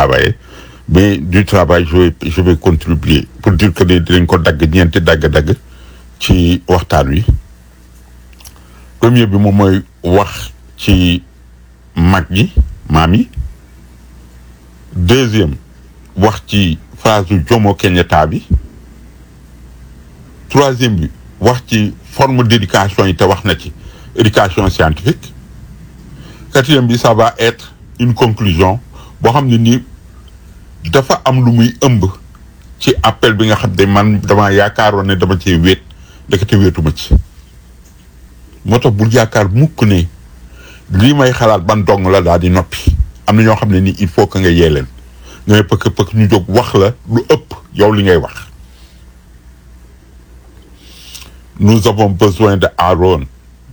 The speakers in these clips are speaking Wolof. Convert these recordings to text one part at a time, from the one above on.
travailler mais du travail je vais je vais contribuer pour dire que ne dinañ ko dagg ñeenti dagg-dagg ci waxtaan wi premier bi moom mooy wax ci mag ñi maam yi deuxième wax ci phrase u Jomo Kenyatta bi troisième bi wax ci forme d'éducation yi te wax na ci éducation scientifique quatrième bi ça va être une conclusion boo xam ne nii dafa am lu muy ëmb ci appel bi nga xam ne man dama yaakaaroon ne dama cee wéet ndekete wéetuma ci moo tax bul yaakaar mukk ne lii may xalaat ban dong la daal di noppi am na ñoo xam ne nii il faut que nga yee leen nga ne pëkk pëkk ñu jóg wax la lu ëpp yow li ngay wax nous avons besoin de Aaron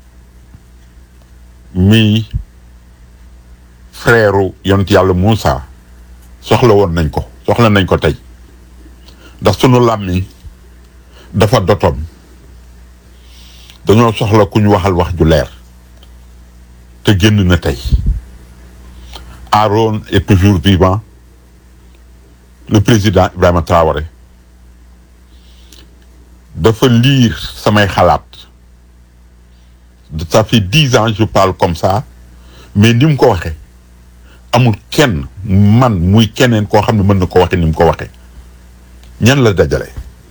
mi frère yont yàlla Moussa soxla woon nañ ko soxla nañ ko tey ndax sunu làmmiñ dafa dotoon dañoo soxla ku ñu waxal wax ju leer te génn na tey Aaron est toujours vivant le président Ibrahima Traoré dafa lire samay xalaat ça fait dix ans je parle comme ça mais ni mu ko waxee amul kenn man muy keneen koo xam ne mën na ko waxee ni mu ko waxee ñan la dajale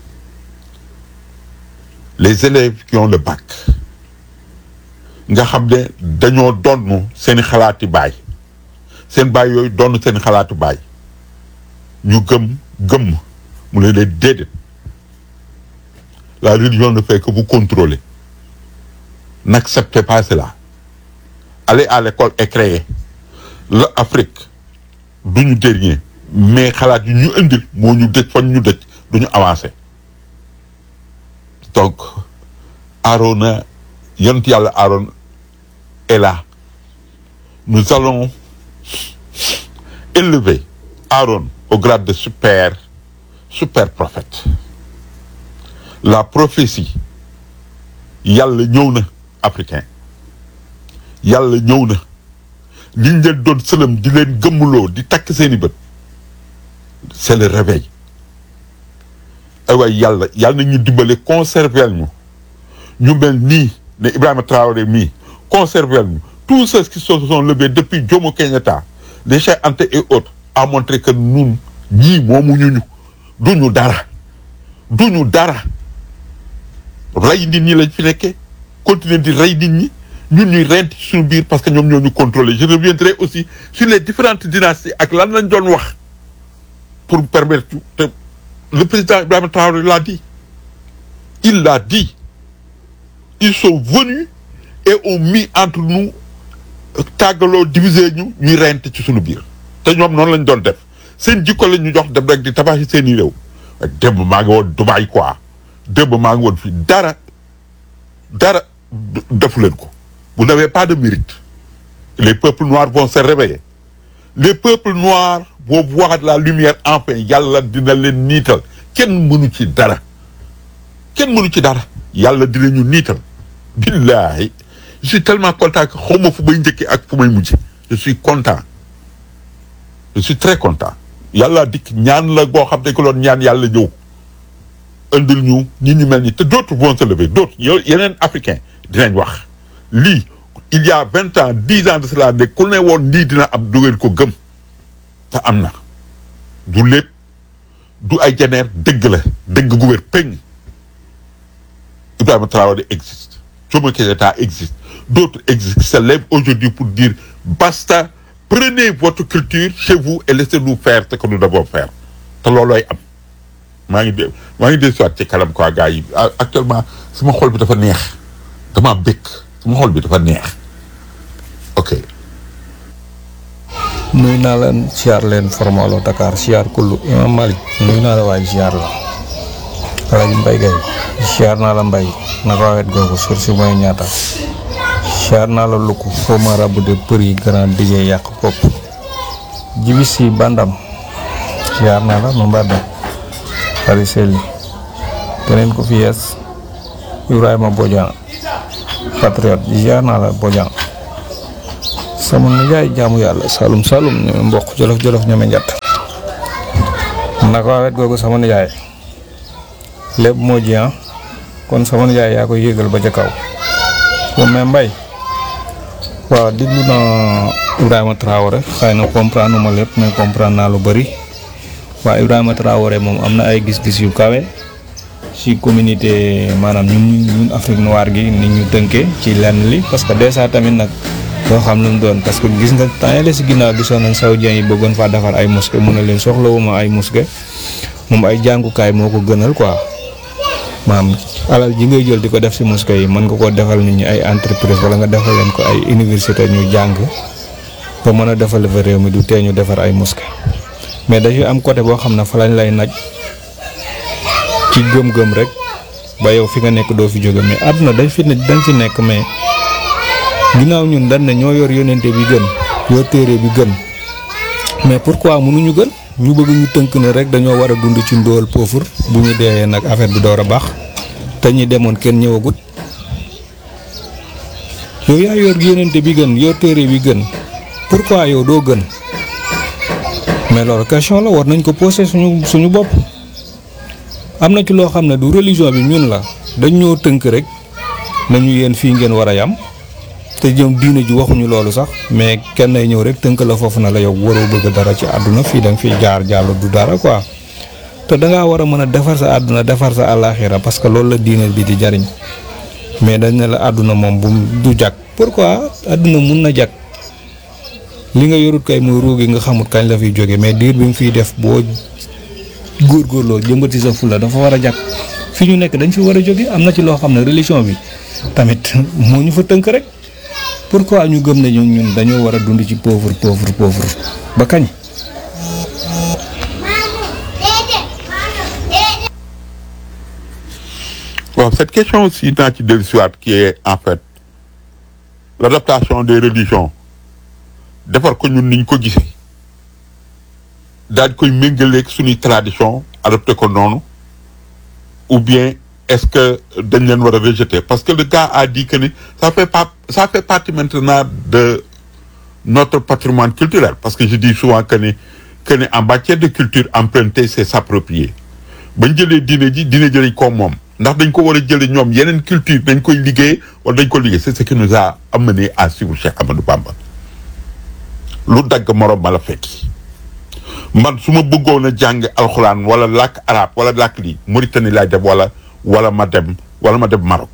les élèves qui ont le bac nga xam ne dañoo donn seeni xalaati baay seen baay yooyu donn seeni xalaatu baay ñu gëm gëm mu ne leen déedéet la religion ne fait que vous contrôler n'acceptez pas cela allez à l'école et créer la Afrique du ñu dernier mais xalaat yu ñu indil moo ñu dëj fan ñu dëj du ñu avancé donc Arona yonent yàlla Aaron est là nous allons élever Aaron au grade de super super prophète la prophétie yàlla ñëw na africain yàlla ñëw na liñ leen doon sëlëm di leen gëmmuloo di takk seeni bët c'est le réveil ay waay yàlla yàlla na ñu dimbale conserver ñu ñu mel nii ne Ibrahima Traoré mii conserver ñu tous ceux qui se sont levés depuis Jomo Kenyatta les Cheikh Anta et autres a montré que ñun ñii moomuñu ñu duñu dara duñu dara rey nit ñi lañ fi nekkee continuer di rey nit ñi ñun ñuy rent ci suñu biir parce que ñoom ñoo ñu contrôler je reviendrai aussi sur les différentes dynasties ak lan lañ doon wax pour permettre te le président Ibrahima Traoré l'a dit il l'a dit ils sont venus et ont mis entre nous tàggaloo diviser ñu ñuy rent ci suñu biir te ñoom noonu lañ doon def seen jikko lañ ñu jox dem rek di tabaxi seen i réew démb maa ngi woon Dubaï quoi démb maa ngi woon fii dara dara defu leen ko vous n'avez pas de mérite les peuples noirs vont se réveiller les peuples noirs vont voir la lumière enfin yàlla dina leen niital kenn mënu ci dara kenn mënu ci dara yàlla dina ñu niital billahi je suis tellement content que xaw ma fu may njëkkee ak fu may mujje je suis content je suis très content yàlla dikk ñaan la boo xam ne ko doon ñaan yàlla ñëw indil ñu ñi ñu mel ni te d'autres vont se lever d'autres yow yeneen africain dinañ wax lii il y a vingt ans dix ans de cela ne ku ne woon lii dina am du ngeen ko gëm te am na du lépp du ay jeneer dëgg la dëgg gu wér peñ Ibrahima Traoré existe Jomo Kenyatta existe d'autres existent se lèvent aujourd'hui pour dire basta prenez votre culture chez vous et laissez-nous faire ce que nous devons faire te loolooy am maa ngi dé maa ngi dé soit ci kanam quoi gars yi actuellement sama xol bi dafa neex dama bëgg sama xol bi dafa neex ok nuyu naa leen siyaar leen formalo Dakar siyaar kullu imam Malick nuyu naa la waaye siyaar la Alaaji Mbay Gay siyaar naa la mbay naka wet googu sur si mooy ñaata siyaar naa la lukk foo ma rabu de për yi grand DJ yàq kopp jibi si bandam siyaar naa la ma mbadda xari selli keneen ko fi yees Ibrahima Bodian patriote siyaar naa la Bodian sama nijaay jaamu yàlla salum salum ñeme mboq jolof jolof ñeme njatt naka waa wet googu sama nijaay lépp moo ji ah kon sama nijaay yaa koy yéegal ba ca kaw moom mais mbay waaw déglu naa Ibrahima Traoré xëy na comprendre ma lépp mais comprendre naa lu bëri waaw Ibrahima Traoré moom am na ay gis-gis yu kawe ci communauté maanaam ñun ñun Afrique noire gi ni ñu tënkee ci lenn li parce que déjà tamit nag doo xam lu mu doon parce que gis nga temps yële si ginnaaw gisoon nañ saoudien yi bëggoon faa defar ay mosquée mu ne leen soxlawuma ay mosquée moom ay jàngukaay moo ko gënal quoi maam alal ji ngay jël di ko def si mosquée yi mën nga koo defal nit ñi ay entreprise wala nga defal leen ko ay université ñu jàng ba mën a defal fa réew mi du tee ñu defar ay mosquée mais dañuy am côté boo xam ne fa lañ lay naj ci gëm-gëm rek ba yow fi nga nekk doo fi jóge mais àdduna dañ fi ne dañ fi nekk mais ginnaaw ñun dañ ne ñoo yor yonente bi gën yor téere bi gën mais pourquoi mënuñu gën ñu bëgg ñu tënk ne rek dañoo war a dund ci ndóol pauvre bu ñu dee nag affaire bi door a baax te ñi demoon kenn ñëwagut yow yaa yor yonente bi gën yor téere bi gën pourquoi yow doo gën mais loolu question la war nañ ko poser suñu suñu bopp am na ci loo xam ne du religion bi ñun la dañ ñoo tënk rek nañu yéen fii ngeen war a yam te ñoom diine ji waxuñu loolu sax mais kenn ay ñëw rek tënk la foofu na la yow waroo bëgg dara ci àdduna fii da nga fiy jaar jàll du dara quoi te da ngaa war a mën a defar sa àdduna defar sa àllaaxira parce que loolu la diine bi di jariñ mais dañ ne la àdduna moom bu du jag pourquoi àdduna mun na jag li nga yorut kay muy ruugi nga xamut kañ la fiy jóge mais diir bi mu fiy def boo góorgóorloo jëmbati sa fula dafa war a jag fi ñu nekk dañ fi war a jóge am na ci loo xam ne religion bi tamit moo ñu fa tënk rek pourquoi ñu gëm ne ñun ñun dañoo war a dund ci pauvre pauvre pauvre ba kañ. Bon, cette question aussi naa ci dellusiwaat qui est en fait l'adaptation des religions defar ko ñun niñ ko gisee daal di koy méngaleeg suñuy tradition adopté ko noonu ou bien est-ce que dañ leen war a rejeter parce que le gars a dit que ni ça fait pas ça fait partie maintenant de notre patrimoine culturel parce que je dis souvent que ni que ni en matière de culture emprunter c'est s'approprier bañ jëlee diine ji diine jëriñ ko moom ndax dañ ko war a jëlee ñoom yeneen culture dañ koy liggéey wala dañ ko liggéey c'est ce qui nous a amené à suivre Cheikh Amadou Bamba lu dagg morom ma la fekki man su ma bëggoon a jàng alxuraan wala làkk arabe wala làkk lii Mauritanie laay dem wala wala ma dem wala ma dem Maroc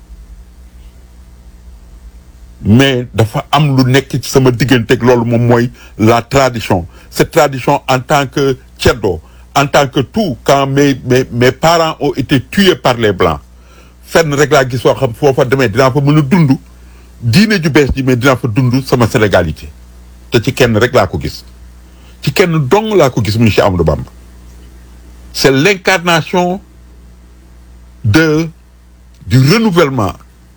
mais dafa am lu nekk ci sama digganteeg loolu moom mooy la tradition cette tradition en tant que ceddo en tant que tout quand mes mes mes parents ont été tués par les blancs fenn rek laa gis soo xam foofa demee dinaa fa mën a dund diine ju bees ji mais dinaa fa dund sama sénégalité te ci kenn rek laa ko gis ci kenn dong laa ko gis muy Cheikh Amadou Bamba c'est l'incarnation de du renouvellement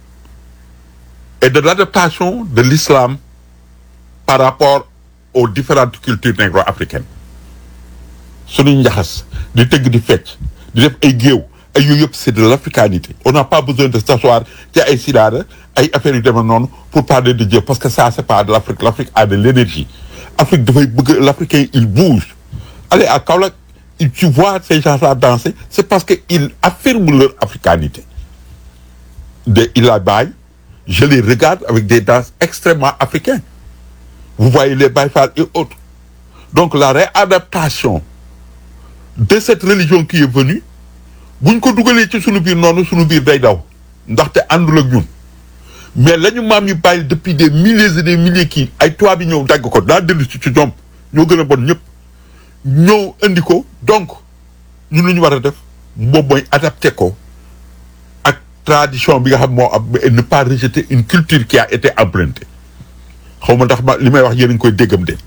et de l'adaptation de l'islam par rapport aux différentes cultures négro-africaines suñuy njaxas di tëgg di fecc di def ay géew ay yooyu yëpp c'est de l'africanité on n'a pas besoin de s'asseoir ci ay sidaada ay affaires yu demee noonu pour parler de Dieu parce que ça c'est pas de l'Afrique l'Afrique a de l'énergie Afrique dafay bëgg l'Africain il bouge allez à Kaolack tu vois ces gens-là danser c'est parce que ils affirment leur africanité de Ila Baye je les regarde avec des danses extrêmement africaines vous voyez les Baye Fall et autres donc la réadaptation de cette religion qui est venue buñ ko dugalee ci sunu biir noonu sunu biir day daw ndaxte àndul ak ñun mais la ñu maam yi bàyyi depuis des milliers et des milliers kii ay tubaab yi ñëw dagg ko daa dellu ci ci ñoom ñoo gën a bon ñëpp ñëw indi ko donc ñun lu ñu war a def moom mooy adapté ko ak tradition bi nga xam moo am et ne pas rejeter une culture qui a été empruntée xaw ma ndax ma li may wax yéen a ngi koy déggam de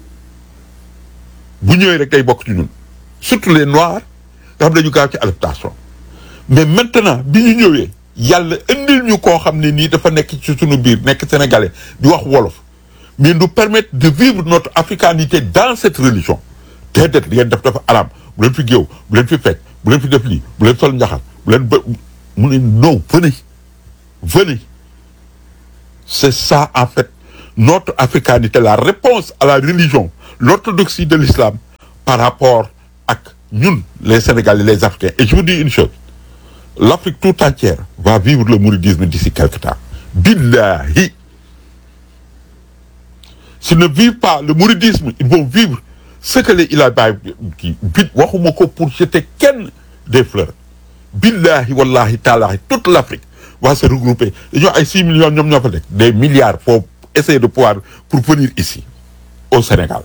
bu ñëwee rek day bokk ci ñun surtout les noirs nga xam dañu gaaw ci adaptation mais maintenant bi ñu ñëwee yàlla indil ñu koo xam ne nii dafa nekk ci sunu biir nekk sénégalais di wax wolof mais nous permettre de vivre notre africanité dans cette religion déedéet li ngeen def dafa araam bu leen fi géew bu leen fi fecc bu leen fi def lii bu leen sol njaxal bu leen ba mu ne non venez venez c'est ça en fait notre africanité la réponse à la religion l'orthodoxie de l'islam par rapport ak ñun les Sénégalais les Africains et je vous dis une chose l'Afrique tout entière va vivre le mouridisme d'ici quelque temps billahi s'ils ne vivent pas le mouridisme ils vont vivre ce que les Ila Baye kii bit waxuma ko pour jeter kenn des fleurs billahi wallahi taalahi toute l'Afrique va se regrouper dañoo ay six millions ñoom ñoo fa nekk des milliards pour essayer de pouvoir pour venir ici au Sénégal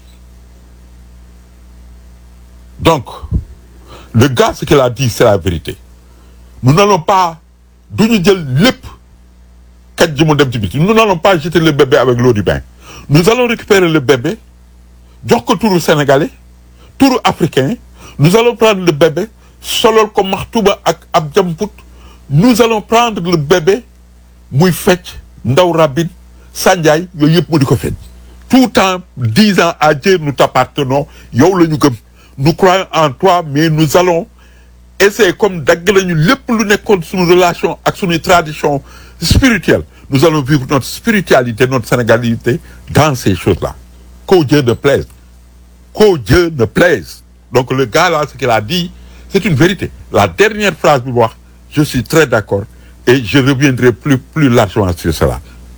donc le gars ce qu'il a dit c'est la vérité nous n'allons pas duñu jël lépp kaj ji mu dem ci biti nous n'allons pas jeter le bébé avec l'eau du bain nous allons récupérer le bébé jox ko turu sénégalais turu africain nous allons prendre le bébé solol ko maxtuba ak ab jamput nous allons prendre le bébé muy fecc ndaw rabin sànjaay yooyu yëpp mu di ko fecc tout en disant à Dieu nous t'appartenons yow la ñu gëm nous croyons en toi mais nous allons essayer comme dagg lañu lépp lu nekkoon suñu relation ak suñuy tradition spirituelle nous allons vivre notre spiritualité notre sénégalité dans ces choses-là qu'au Dieu ne plaise qu'au Dieu ne plaise donc le gars là ce qu'il a dit c'est une vérité la dernière phrase bi mu wax je suis très d'accord et je reviendrai plus plus largement sur cela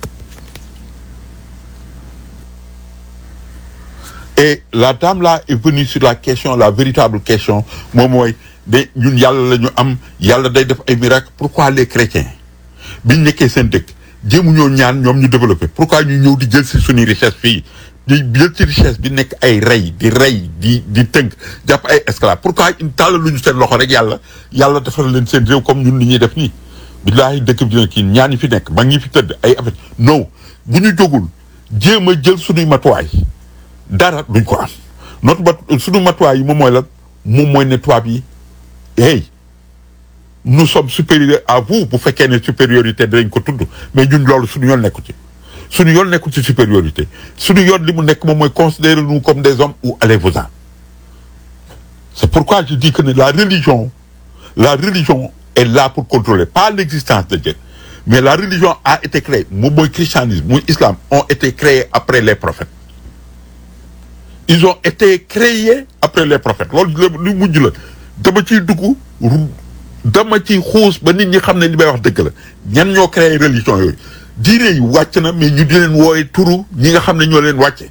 et la dame là est venue sur la question la véritable question moom mooy de ñun yàlla la ñu am yàlla day def ay miracles pourquoi les chrétiens biñ nekkee seen dëkk jéemu ñoo ñaan ñoom ñu développé pourquoi ñu ñëw di jël si suñuy richesse fii di jël ci richesse bi nekk ay rey di rey di di tënk jàpp ay esclaves pourquoi ñu tàll lu ñu seen loxo rek yàlla yàlla defal leen seen réew comme ñun ni ñuy def nii billaahi dëkk bi dina kii ñaan ñi fi nekk mag ñi fi tëdd ay affaire non bu ñu jógul jéem a jël suñuy matuwaay dara duñ ko am notre mat suñu matuwaay yi moom mooy lan moom mooy ne tubaab yi hey nous sommes supérieurs à vous bu fekkee ne supériorité dinañ ko tudd mais ñun loolu suñu yoon nekku ci suñu yoon nekku ci supériorité suñu yoon li mu nekk moom mooy considérer nous comme des hommes ou allez-vous-en c'est pourquoi je dis que ne la religion la religion est là pour contrôler pas l'existence de Dieu mais la religion a été créée moom mooy christianisme muy islam ont été créés après les prophètes ils ont été créés après les prophètes loolu lu mujj la dama ciy dugg dama ci xuus ba nit ñi xam ne li may wax dëgg la ñan ñoo créé religion yooyu diine yi wàcc na mais ñu di leen wooye turu ñi nga xam ne ñoo leen wàcce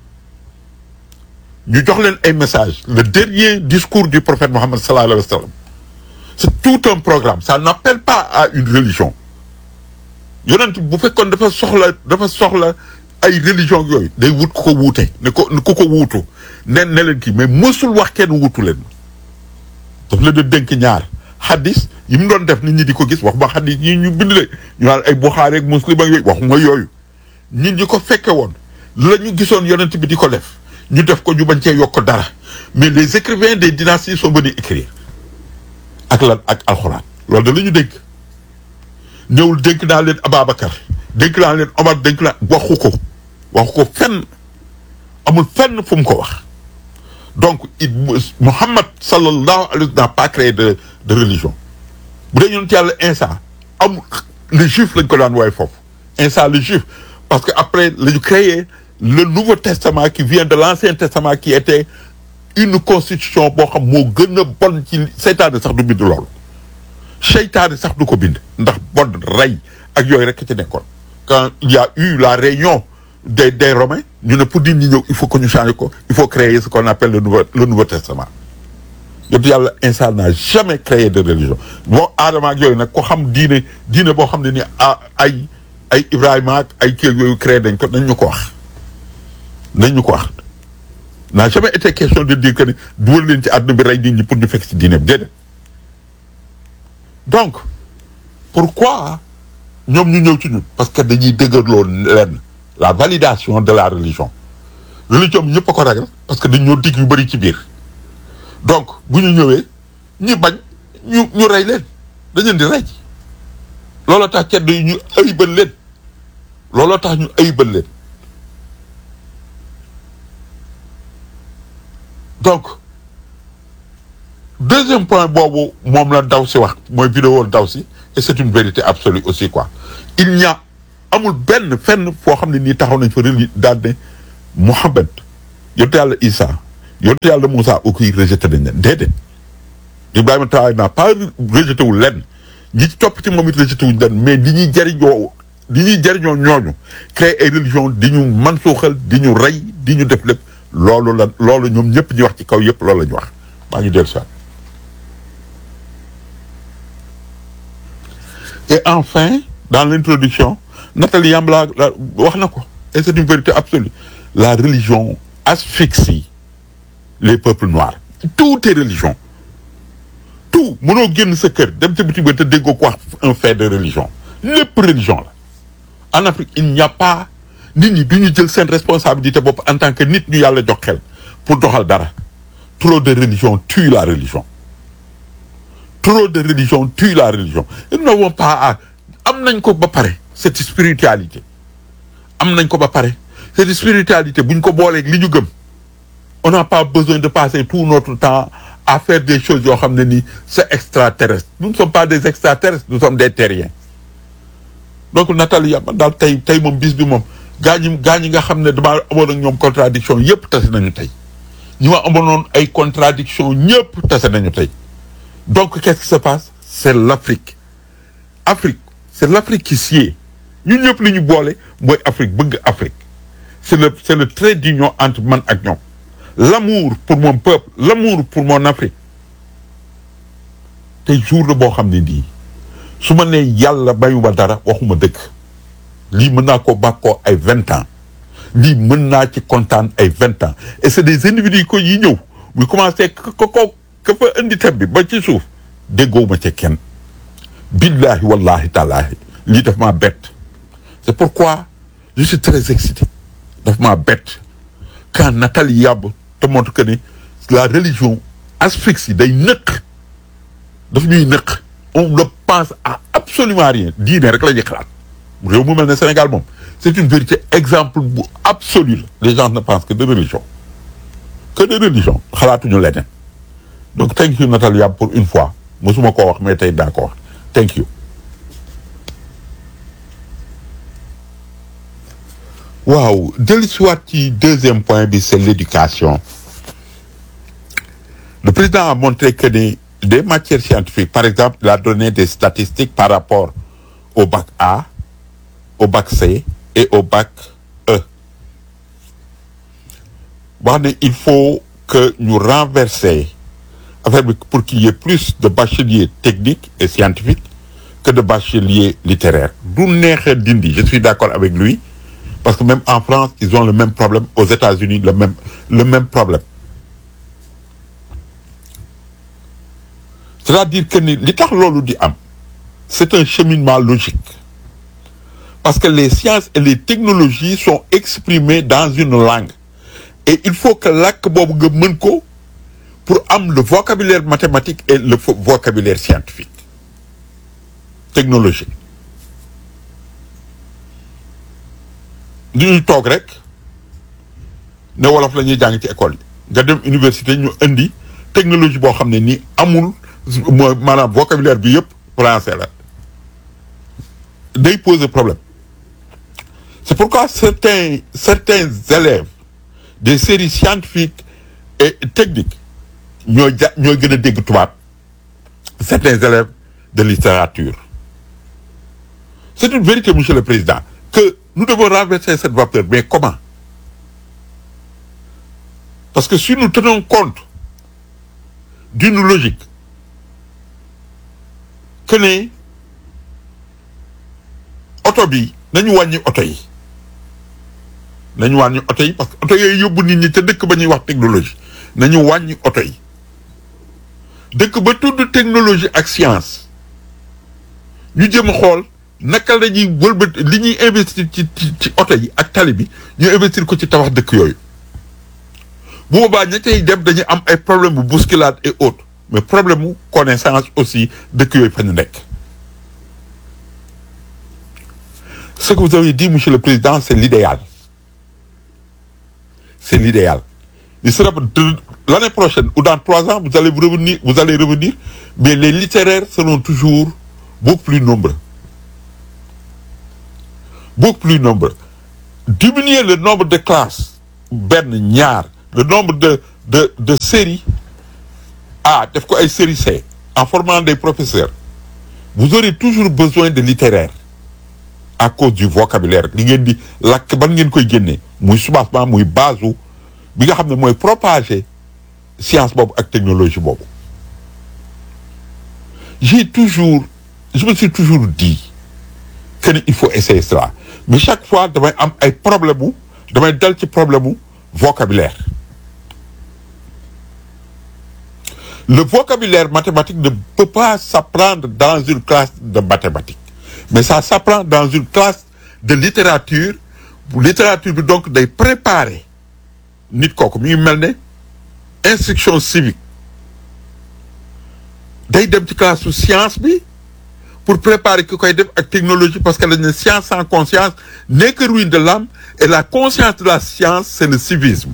ñu jox leen ay message le dernier discours du prophète Mohammed sallallahu alayhi wa sallam c'est tout un programme ça n'appelle pas à une religion yonent bu fekkoon dafa soxla dafa soxla ay religion yooyu day wut ku ko wuute ne ko ku ko wuutu ne ne leen kii mais mësul wax kenn wuutu leen daf leen di dénk ñaar xaddis yi mu doon def nit ñi di ko gis wax ba xaddis yi ñu bind le ñu naan ay Buxaari ak Muslim ak yooyu waxuma yooyu nit ñi ko fekke woon la ñu gisoon yonent bi di ko def ñu def ko ñu bañ cee yokk dara mais les écrivains des dynasties sont venus écrire ak lan ak alxuraan loolu da la ñu dénk ñëwul dénk naa leen Ababacar dénk naa leen Omar dénk naa waxu ko waxu ko fenn amul fenn fu mu ko wax donc it Muhammad sallallahu alayhi wa sallam n'a pas créé de de religion bu dee yonent yàlla Insa amul le juif lañ ko daan wooye foofu Insa le juif parce que après la ñu créé le Nouveau Testament qui vient de l'Ancien Testament qui était une constitution boo xam moo gën a bon ci seytaane sax du bind loolu seytaane sax du ko bind ndax bon rey ak yooyu rek ci nekkoon quand il y a eu la réunion des des Romains ñu ne pour nit ñi ñëw il faut que ñu changer ko il faut créer ce qu'on appelle le nouveau le Nouveau Testament yontu yàlla Insa n'a jamais créé de religion boo aadama ak yooyu nag ko xam diine diine boo xam ne ni ay ay Ibrahima ak ay kii yooyu créé dañ ko nañ ñu ko wax nañ ñu ko wax n'a jamais été question de dire que ne dugal leen ci àdduna bi rey nit ñi pour ñu fekk ci diine bi déedéet donc pourquoi ñoom ñu ñëw ci ñun parce que dañuy dëgërloo leen la validation de la religion religion bi ñëpp a ko ragal parce que dañ ñoo dig yu bëri ci biir donc bu ñu ñëwee ñi bañ ñu ñu rey leen dañ leen di rey looloo tax cedd yi ñu ayibal leen looloo tax ñu ayibal leen donc deuxième point boobu moom la daw si wax mooy vidéo daw si et c'est une vérité absolue aussi quoi il n'y a amul benn fenn foo xam ne nii taxaw nañ fa reli daal ne Mohammed yonte yàlla Isa yonent yàlla Moussa aussi rejeté nañ leen déedéet Ibrahima Traoré n'a pas rejeté wu lenn ñi ci topp ci moom it rejeté wuñ leen mais li ñuy jariñoo li ñuy jariñoo ñooñu créer ay religion di ñu man suuxal di ñu rey di ñu def lépp loolu la loolu ñoom ñëpp ñi wax ci kaw yëpp loolu la ñu wax maa ngi dellu si et enfin dans l'introduction Nathalie Yambla la wax na ko et c'est une vérité absolue la religion asphyxie les peuples noirs toutes les religions tout mënoo génn sa kër dem ci bitim te déggoo ko wax un fait de religion lépp religion la en Afrique il n'y a pas nit ñi du ñu jël seen responsabilité bopp en tant que nit ñu yàlla jox xel pour doxal dara trop de religion tue la religion trop de religion tue la religion ils n'ont pas à am nañ ko ba pare cette spiritualité am nañ ko ba pare cette spiritualité bu ñu ko booleeg li ñu gëm on n'a pas besoin de passer tout notre temps à faire des choses yoo xam ne nii c'est extraterrestre nous ne sommes pas des extraterrestres nous sommes des terriens donc Nathalie Yamba daal tey tey moom bis bi moom gaa ñi gaa ñi nga xam ne damaa amoon ak ñoom contradiction yëpp tase nañu tey ñi ma amoon ay contradiction ñëpp tase nañu tey donc qu'est-ce qui se passe c'est l'Afrique Afrique c'est l'Afrique qui sied ñun ñëpp li ñu boole mooy Afrique bëgg Afrique c'est le c'est le trait d'union entre man ak ñoom l'amour pour mon peuple l'amour pour mon Afrique tey jour la boo xam ne nii su ma nee yàlla bayuma dara waxuma dëgg lii mën naa ko bàkkoo ay vingt ans lii mën naa ci kontaan ay vingt ans et c'est des individus ko yi ñëw muy commencé ko ko ka fa indi thème bi ba ci suuf déggoowuma ci kenn billahi wallahi taalaahi lii daf maa bett c'est pourquoi je suis très excité daf maa bett quand Nathalie Yamb te montre que ni la religion asphyxie day nëkk daf ñuy nëkk on ne pense à absolument rien diine rek la ñuy xalaat réew mu mel ne Sénégal moom c'est une vérité exemple bu absolu la les gens ne pensent que de religion que de religion xalaatuñu leneen donc thank you Nathalie Yamb pour une fois mosuma koo wax mais tey daa ko wax thank you waaw dellusiwaat ci deuxième point bi c'est l'éducation le président a montré que ni des matières scientifiques par exemple il a donné des statistiques par rapport au bac A au bac C et au bac E wax ne il faut que ñu renverser affaire bi pour qu'il y ait plus de bacheliers techniques et scientifiques que de bacheliers littéraires du neexee dindi je suis d'accord avec lui parce que même en France ils ont le même problème aux États-Unis le même le même problème c'est-à-dire que ni li tax loolu di am c'est un cheminement logique parce que les sciences et les technologies sont exprimées dans une langue et il faut que làkk boobu nga mën ko pour am le vocabulaire mathématique et le vocabulaire scientifique technologique di ñuy toog rek ne wolof la ñuy jàng ci école yi nga dem université ñu indi technologie boo xam ne nii amul mooy maanaam vocabulaire bi yëpp français la day poser problème c'est pourquoi certains certains élèves des séries scientifiques et techniques ñooy ja ñooy gën a dégg tubaab certains élèves de littérature c'est une vérité monsieur le président que nous devons renverser cette vapeur mais comment parce que si nous tenons compte d'une logique que ne oto bi nañu wàññi oto yi nañu wàññi oto yi parce que oto yooyu yóbbu nit ñi te dëkk ba ñuy wax technologie nañu wàññi oto yi dëkk ba tudd technologie ak science ñu jëm xool naka la ñuy wëlbat li ñuy investir ci ci ci oto yi ak tali bi ñu investir ko ci tabax dëkk yooyu bu boobaa ña cay dem dañuy am ay problème bu bousculade et autres mais problème mu connaissance aussi dëkk yooyu fa ñu nekk. ce que vous avez dit monsieur le président c'est l'idéal c'est l'idéal il sera de l'année prochaine ou dans trois ans vous allez vous revenir vous allez revenir mais les littéraires seront toujours beaucoup plus nombreux beaucoup plus nombreux diminuer le nombre de classes benn ñaar le nombre de de de séries A def ko ay série C en formant des professeurs vous aurez toujours besoin de littéraire à cause du vocabulaire li ngeen di lakk ban ngeen koy génnee muy soubassement muy base bi nga xam ne mooy propager science boobu ak technologie boobu j'ai toujours je me suis toujours dit que ni il faut essayer cela mais chaque fois damay am ay problème mu damay dal ci problème mu vocabulaire le vocabulaire mathématique ne peut pas s'apprendre dans une classe de mathématiques mais ça s'apprend dans une classe de littérature littérature bi donc day préparer nit kooku mi ngi mel ne instruction civique day dem ci classe su science bi pour préparer ki koy def ak technologie parce que dañ ne science sans conscience n'est que ruine de l'âme et la conscience de la science c'est le civisme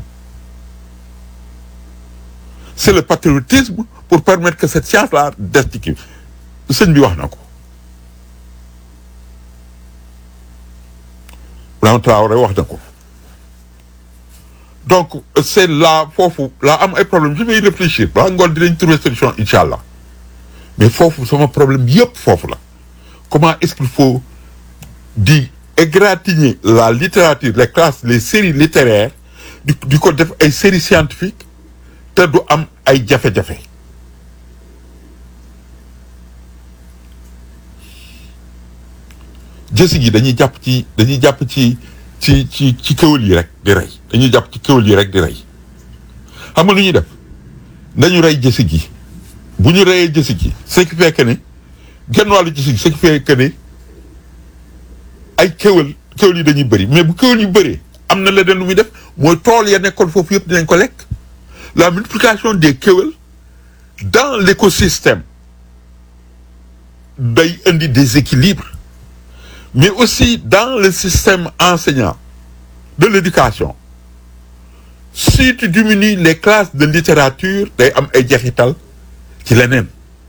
c'est le patriotisme pour permettre que cette science-là des ci kii sëñ bi wax na ko Ibrahima Traoré wax na ko donc c'est là foofu là am ay problème je vais y réfléchir balaa ngoon dinañ trouver solution incha allah mais foofu sama problème yëpp foofu la comment est-ce qu'il faut di égratigner la littérature les classes les séries littéraires di di ko def ay séries scientifiques te du am ay jafe-jafe jësi gi dañuy jàpp ci dañuy jàpp ci ci ci ci kéwél yi rek di rey dañuy jàpp ci kéwél yi rek di rey xam nga lu ñuy def nañu rey jësi gi bu ñu reyee jësi gi ce qui fait que ne genn wàllu jësi gi ce qui fait que ne ay kéwél kéwél yi dañuy bëri mais bu kéwél yu bëree am na leneen lu muy def mooy tool ya nekkoon foofu yëpp dinañ ko lekk la multiplication des kéwél dans l'écosystème day indi des équilibres mais aussi dans le système enseignant de l'éducation si tu diminues les classes de littérature day am ay jeexital ci leneen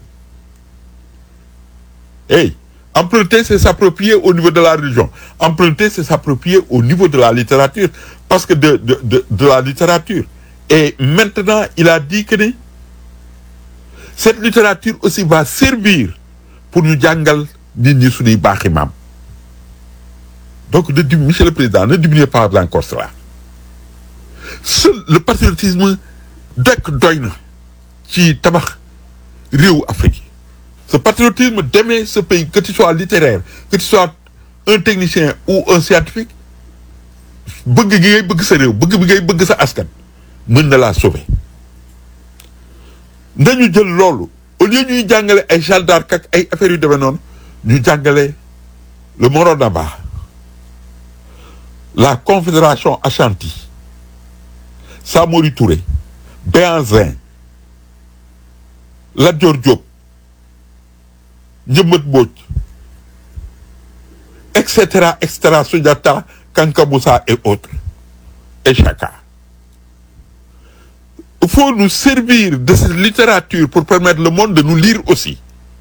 hey emprunter c'est s'approprier au niveau de la religion emprunter c'est s'approprier au niveau de la littérature parce que de de de de la littérature et maintenant il a dit que ni cette littérature aussi va servir pour ñu jàngal nit ñi suñuy baaxi maam donc de dim monsieur le président ne diminuez pas encore cela seul le patriotisme dekk doy na ci tabax réewu Afrique ce patriotisme d'aimer ce pays que tu sois littéraire que tu sois un technicien ou un scientifique bëgg gi ngay bëgg sa réew bëgg bi ngay bëgg sa askan mën na laa sauver nañu jël loolu au lieu ñuy jàngale ay Jeanne d'Arc ak ay affaires yu demee noonu ñu jàngale le Moronaba la Confédération Ashanti Samori Touré Béhanzin Lat Dior Diop Njëmbat Mbodj et cetera et cetera Soundiata Kanka Moussa et autres et Chaka il faut nous servir de cette littérature pour permettre le monde de nous lire aussi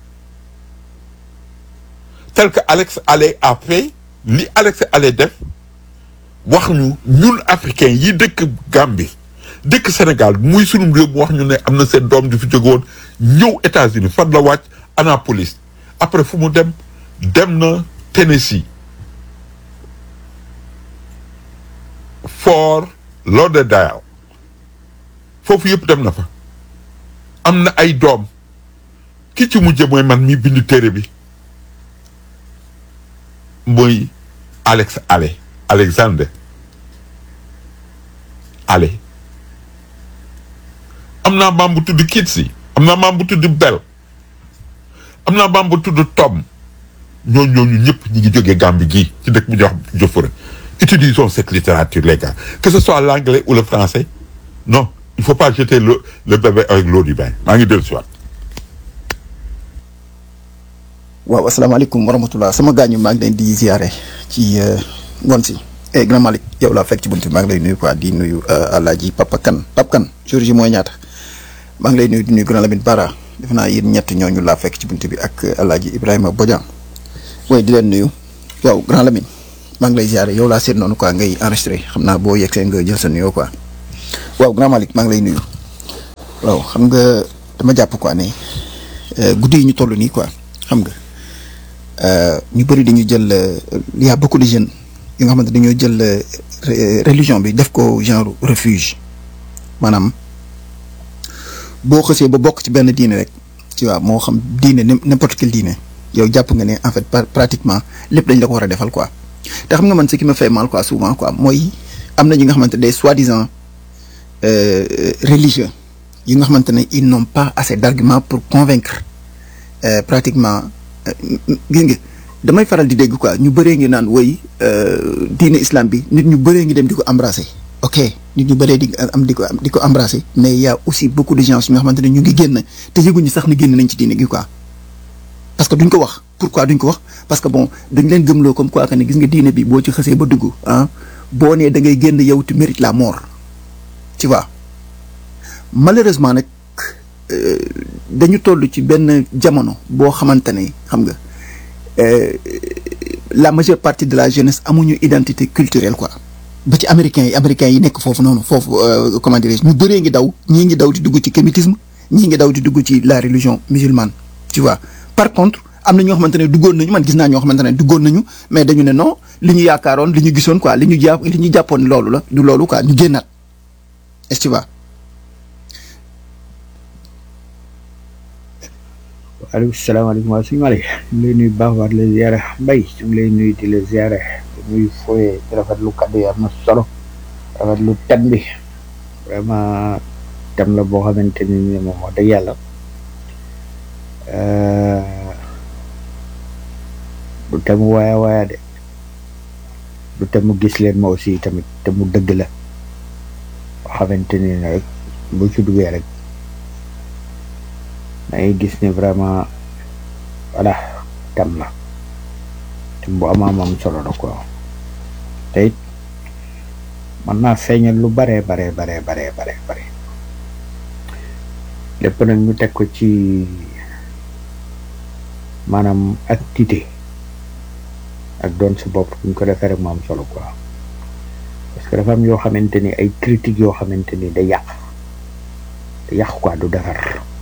tel que Alex Haley a fait li Alex Haley def wax ñu ñun africains yi dëkk Gambie dëkk Sénégal muy sunum réew mu wax ñu ne am na seen doom di fi jóge woon ñëw États-Unis fan la wàcc Annapolis après fu mu dem dem na Tennessee Fort Lauderdale foofu yëpp dem na fa am na ay doom ki ci mujje mooy man mi bind téere bi mooy Alex Haley Alexander Haley am naa maam bu tudd Kitsi am naa maam bu tudd Bell am naa maam bu tudd Tom ñooñu ñooñu ñëpp ñi ngi jógee Gambie gii ci dëkk bu ñuy wax Jofura utilisons cette littérature les gars que ce soit l'anglais ou le français non il faut pas jeter le le bébé avec l'eau du bain maa ngi dellu si waat waaw asalaamaaleykum wa rahmatulah sama gaañu maa ngi leen di ziare ci ngoon si eh grand Malick yow laa fekk ci bunt bi maa ngi lay nuyu quoi di nuyu Alaaji Papa Kan Papa Kan jour ji mooy ñaata maa ngi lay nuyu di nuyu grand Lamine Bara def naa yéen ñett ñooñu laa fekk ci bunt bi ak Alaaji Ibrahima Bodian way di leen nuyu waaw grand Lamine maa ngi lay ziare yow laa seet noonu quoi ngay enregistré xam naa boo yegsee nga jël sa nuyoo quoi waaw grand Malick maa ngi lay nuyu waaw xam nga dama jàpp quoi ne guddi yi ñu toll nii quoi xam nga ñu bëri dañu jël y a beaucoup de jeunes yi nga xamante dañoo jël religion bi def ko genre refuge maanaam boo xësee ba bokk ci benn diine rek ci waaw moo xam diine n'importe quel diine yow jàpp nga ne en fait pratiquement lépp dañ la ko war a defal quoi te xam nga man ce qui me fait mal quoi souvent quoi mooy am na ñi nga xamante des soi-disant religieux yi nga xamante ne ils n'ont pas assez d'arguments pour convaincre pratiquement gis nga damay faral di dégg quoi ñu bëree ngi naan woy diine islam bi nit ñu bëree ngi dem di ko embrasser ok nit ñu bëree di am di ko di ko embrasser mais y a aussi beaucoup de gens yi nga xamante ne ñu ngi génn te yëguñu sax ni génn nañ ci diine gi quoi parce que duñ ko wax pourquoi duñ ko wax parce que bon dañ leen gëmloo comme quoi que ne gis nga diine bi boo ci xësee ba dugg ah boo nee da ngay génn yow tu mérites la mort tu vois malheureusement nag dañu toll ci benn jamono boo xamante ne xam nga la majeure partie de la jeunesse amuñu identité culturelle quoi ba ci américains yi américains yi nekk foofu noonu foofu comment dirais-je ñu bëree ngi daw ñii ngi daw di dugg ci kémitisme ñii ngi daw di dugg ci la religion musulmane tu vois par contre am na ñoo xamante ne duggoon nañu man gis naa ñoo xamante ne duggoon nañu mais dañu ne non li ñu yaakaaroon li ñu gisoon quoi li ñu jàpp li ñu jàppoon loolu la du loolu quoi ñu génnaat est-ce que tu vois waaleykum salaamaaleykum waa suñu Malick ñu ngi lay nuyu baax waat la ziare mbay ñu ngi lay nuyu di la ziare di nuyu fooyee di rafetlu kaddu yi am na solo rafetlu thème bi vraiment thème la boo xamante ni ni moom wax dëgg yàlla du thème mu waaya waaya de du thème mu gis leen ma aussi tamit te mu dëgg la boo xamante ni ne rek bu ci duggee rek dangay gis ne vraiment voilà tam la tam bu amaam am solo la quoi te it mën naa feeñal lu bare bare bare bare bare bare lépp nag ñu teg ko ci maanaam activité ak doon sa bopp bu ñu ko defee rek mu am solo quoi parce que dafa am yoo xamante ni ay critiques yoo xamante ni day yàq te yàq quoi du defar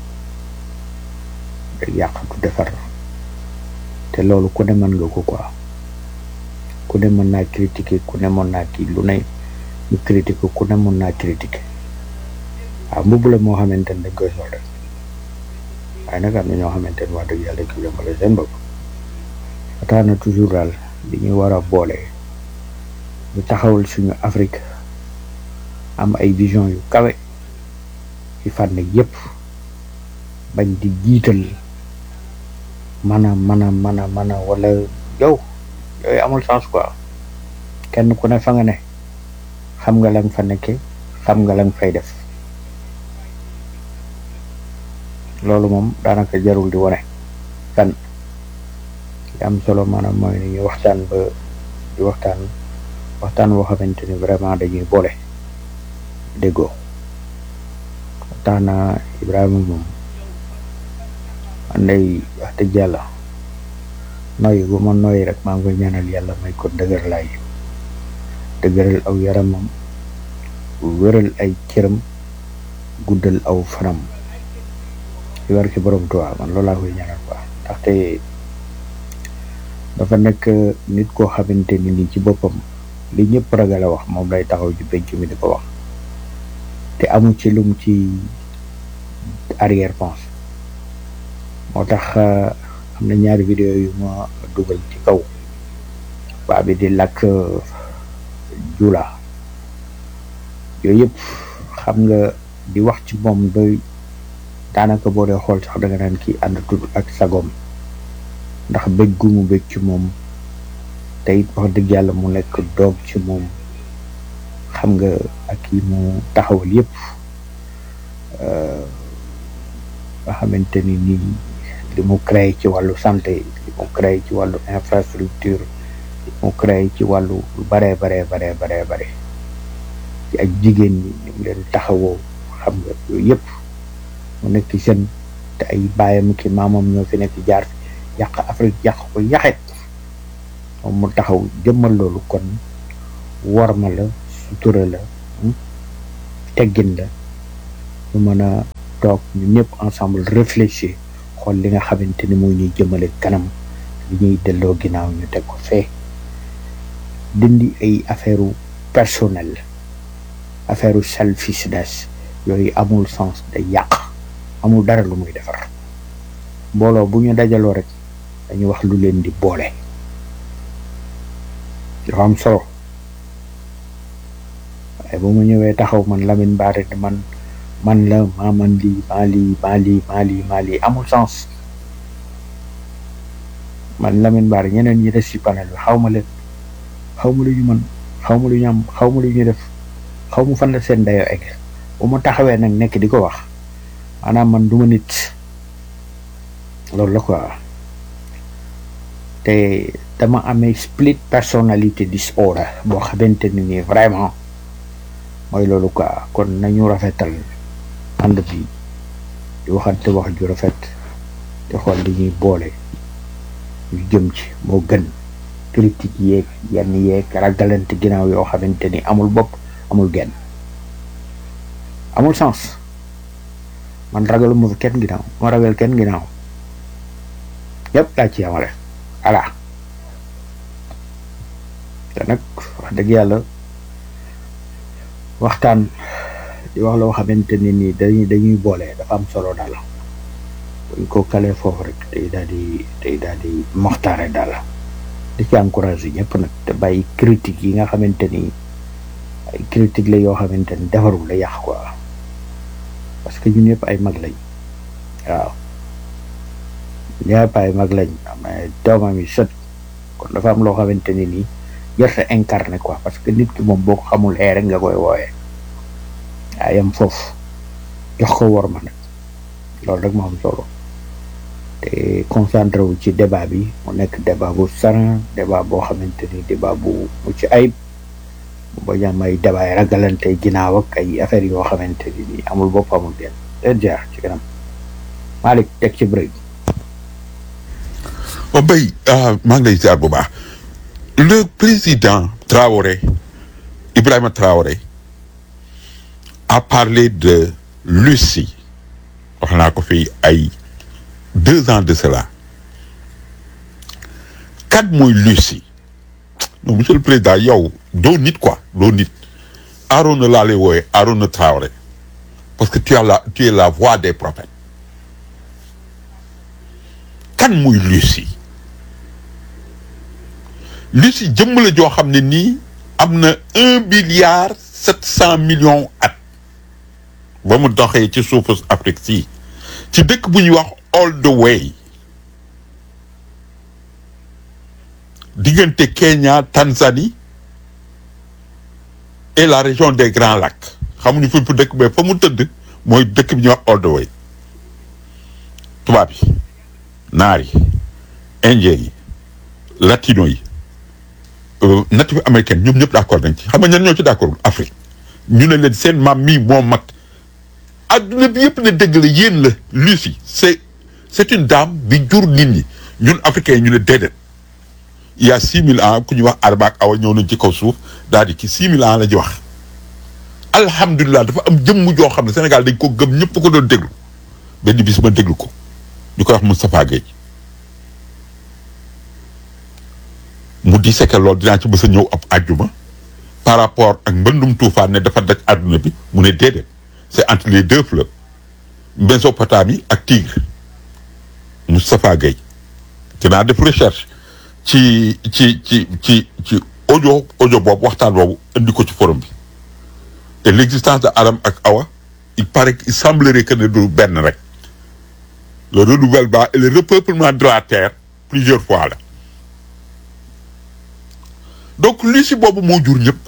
day yàq du defar te loolu ku ne mën nga ko quoi ku ne mën naa critiquer ku ne mën naa kii lu ne ñu critiquer ku ne mën naa critiquer waaw mbubb la moo xamante ni dañ koy sol rek waaye nag am na ñoo xamante ni wax dëgg yàlla dañ ko yombale seen bopp tax na toujours daal li ñuy war a boole ñu taxawal suñu Afrique am ay vision yu kawe ci fànn yépp bañ di jiital mana mana mana mana wala yow yooyu amul sens quoi kenn ku ne fa nga ne xam nga la nga fa nekke xam nga la nga fay def loolu moom daanaka jarul di wone kan li am solo maanaam mooy ni ñu waxtaan ba di waxtaan waxtaan boo xamante ni vraiment dañuy boole déggoo tax na Ibrahima moom anday wax dëgg yàlla noyyi bu ma noyyi rek maa ngi koy ñaanal yàlla may ko dëgër laay dëgëral aw yaramam wéral ay cëram guddal aw fanam ci war ci borom Tuubaa man loolu laa koy ñaanal quoi ndaxte dafa nekk nit koo xamante ni ni ci boppam li ñëpp ragal a wax moom lay taxaw ci penc mi di ko wax te amu ci lum ci arrière pense moo tax am na ñaari vidéo yu ma dugal ci kaw baa bi di làkk jula yooyu yëpp xam nga di wax ci moom doy daanaka boo dee xool sax da nga naan kii ànd tudd ak sagom ndax bëgg gu mu bëgg ci moom te it wax dëgg yàlla mu nekk doog ci moom xam nga ak yi mu taxawal yëpp nga xamante ni nii li mu créé ci wàllu santé li mu créé ci wàllu infrastructure li mu créé ci wàllu lu baree baree baree baree bare ci ak jigéen ñi ni mu leen taxawoo xam nga yooyu yëpp mu nekk jeune te ay baayam ki maamam ñoo fi nekk jaar yàq Afrique yàq ko yaxet moom mu taxaw jëmmal loolu kon worma la sutura la teggin la ñu mën a toog ñu ñëpp ensemble réfléchir xool li nga xamante ni mooy ñuy jëmale kanam li ñuy delloo ginnaaw ñu teg ko fee dindi ay affaire personnel affaire selfishness yooyu amul sens day yàq amul dara lu muy defar mbooloo bu ñu dajaloo rek dañuy wax lu leen di boole dafa am solo waaye bu ma ñëwee taxaw man Lamine Bara di man man la maa man lii maa lii maa lii maa lii maa lii amul sens man Lamine Bara ñeneen ñi des ci panel bi xaw ma leen xaw ma lu ñu mën xaw ma lu ñu am xaw ma lu ñu def xaw ma fan la seen dayoo egg bu ma taxawee nag nekk di ko wax maanaam man du ma nit loolu la quoi te dama amee split personality disorder boo xamante ni nii vraiment mooy loolu quoi kon nañu rafetal ànd bi di waxante wax ju rafet te xool li ñuy boole ñu jëm ci moo gën critique yeeg yenn yeeg ragalante ginnaaw yoo xamante ni amul bopp amul genn amul sens man ragaluma fi kenn ginnaaw ma ragal kenn ginnaaw yëpp laa ci yamale voilà te nag wax dëgg yàlla waxtaan di wax loo xamante ne nii dañuy dañuy boole dafa am solo daal buñ ko kalee foofu rek day daal di day daal di moxtaare daal di ci encouragé ñëpp nag te bàyyi critique yi nga xamante ni ay critique la yoo xamante ni defarul la yàq quoi parce que ñun ñëpp ay mag lañ waaw ñëpp ay mag lañ am ay doomam yi sët kon dafa am loo xamante ni nii jërte incarné quoi parce que nit ki moom boo ko xamul ee rek nga koy wooyee waaye yam foofu jox ko wor ma nag loolu rek moo am solo te concentré wu ci débat bi mu nekk débat bu saran débat boo xamante ni débat bu mucc ayib mu bañ a am ay débat yi ragalante ginnaaw ak ay affaires yoo xamante ni nii amul bopp amul genn leen jaar ci kanam Malick teg ci break o bay maa ngi lay ziar bu baax le président Traoré Ibrahima Traoré a parlé de Lucie wax naa ko fii ay deux ans de cela kat mooy Lucie non monsieur le président yow doo nit quoi doo nit Arona laa lay wooye Arona Traoré parce que tu as la tu es la voix des prophètes kan muy Lucie Lucie jëmm la joo xam ne nii am na un milliard sept cent millions at ba mu doxee ci suufu Afrique si ci dëkk bu ñuy wax all the way diggante Kenya Tanzanie et la région des Grands Lacs xamuñu fi fu dëkk ba fa mu tëdd mooy dëkk bi ñuy wax all the way tubaab yi naar yi indien yi latino yi natif américaine ñoom ñëpp d'accord nañ ci xam nga ñan ñoo ci d'accord Afrique ñu ne leen seen maam mii moo mag adduna bi yëpp ne dëgg la yéen la Lucie c'est c'est une dame bi jur nit ñi ñun africains yi ñu ne déedéet il y a six mille ans ku ñuy wax Adama ak Awa ñëw nañ ci kaw suuf daal di ci six mille ans la ñu wax alhamdulilah dafa am jëmm joo xam ne Sénégal dañ ko gëm ñëpp ko doon déglu benn bis ma déglu ko ñu koy wax Moustapha Gueye mu di seke loolu dinaa ci mës a ñëw ab àjjuma par rapport ak mbëndum tuufaan ne dafa daj àdduna bi mu ne déedéet c'est entre les deux fleuves Mésopotamie ak Tigre Moustapha Gueye dinaa def recherche ci ci ci ci ci audio audio boobu waxtaan boobu indi ko ci forum bi et l'existence de Adam ak Awa il paraît il semblerait que ne du benn rek le renouvellement et le repeuplement de la terre plusieurs fois la donc Lucie boobu moo jur ñëpp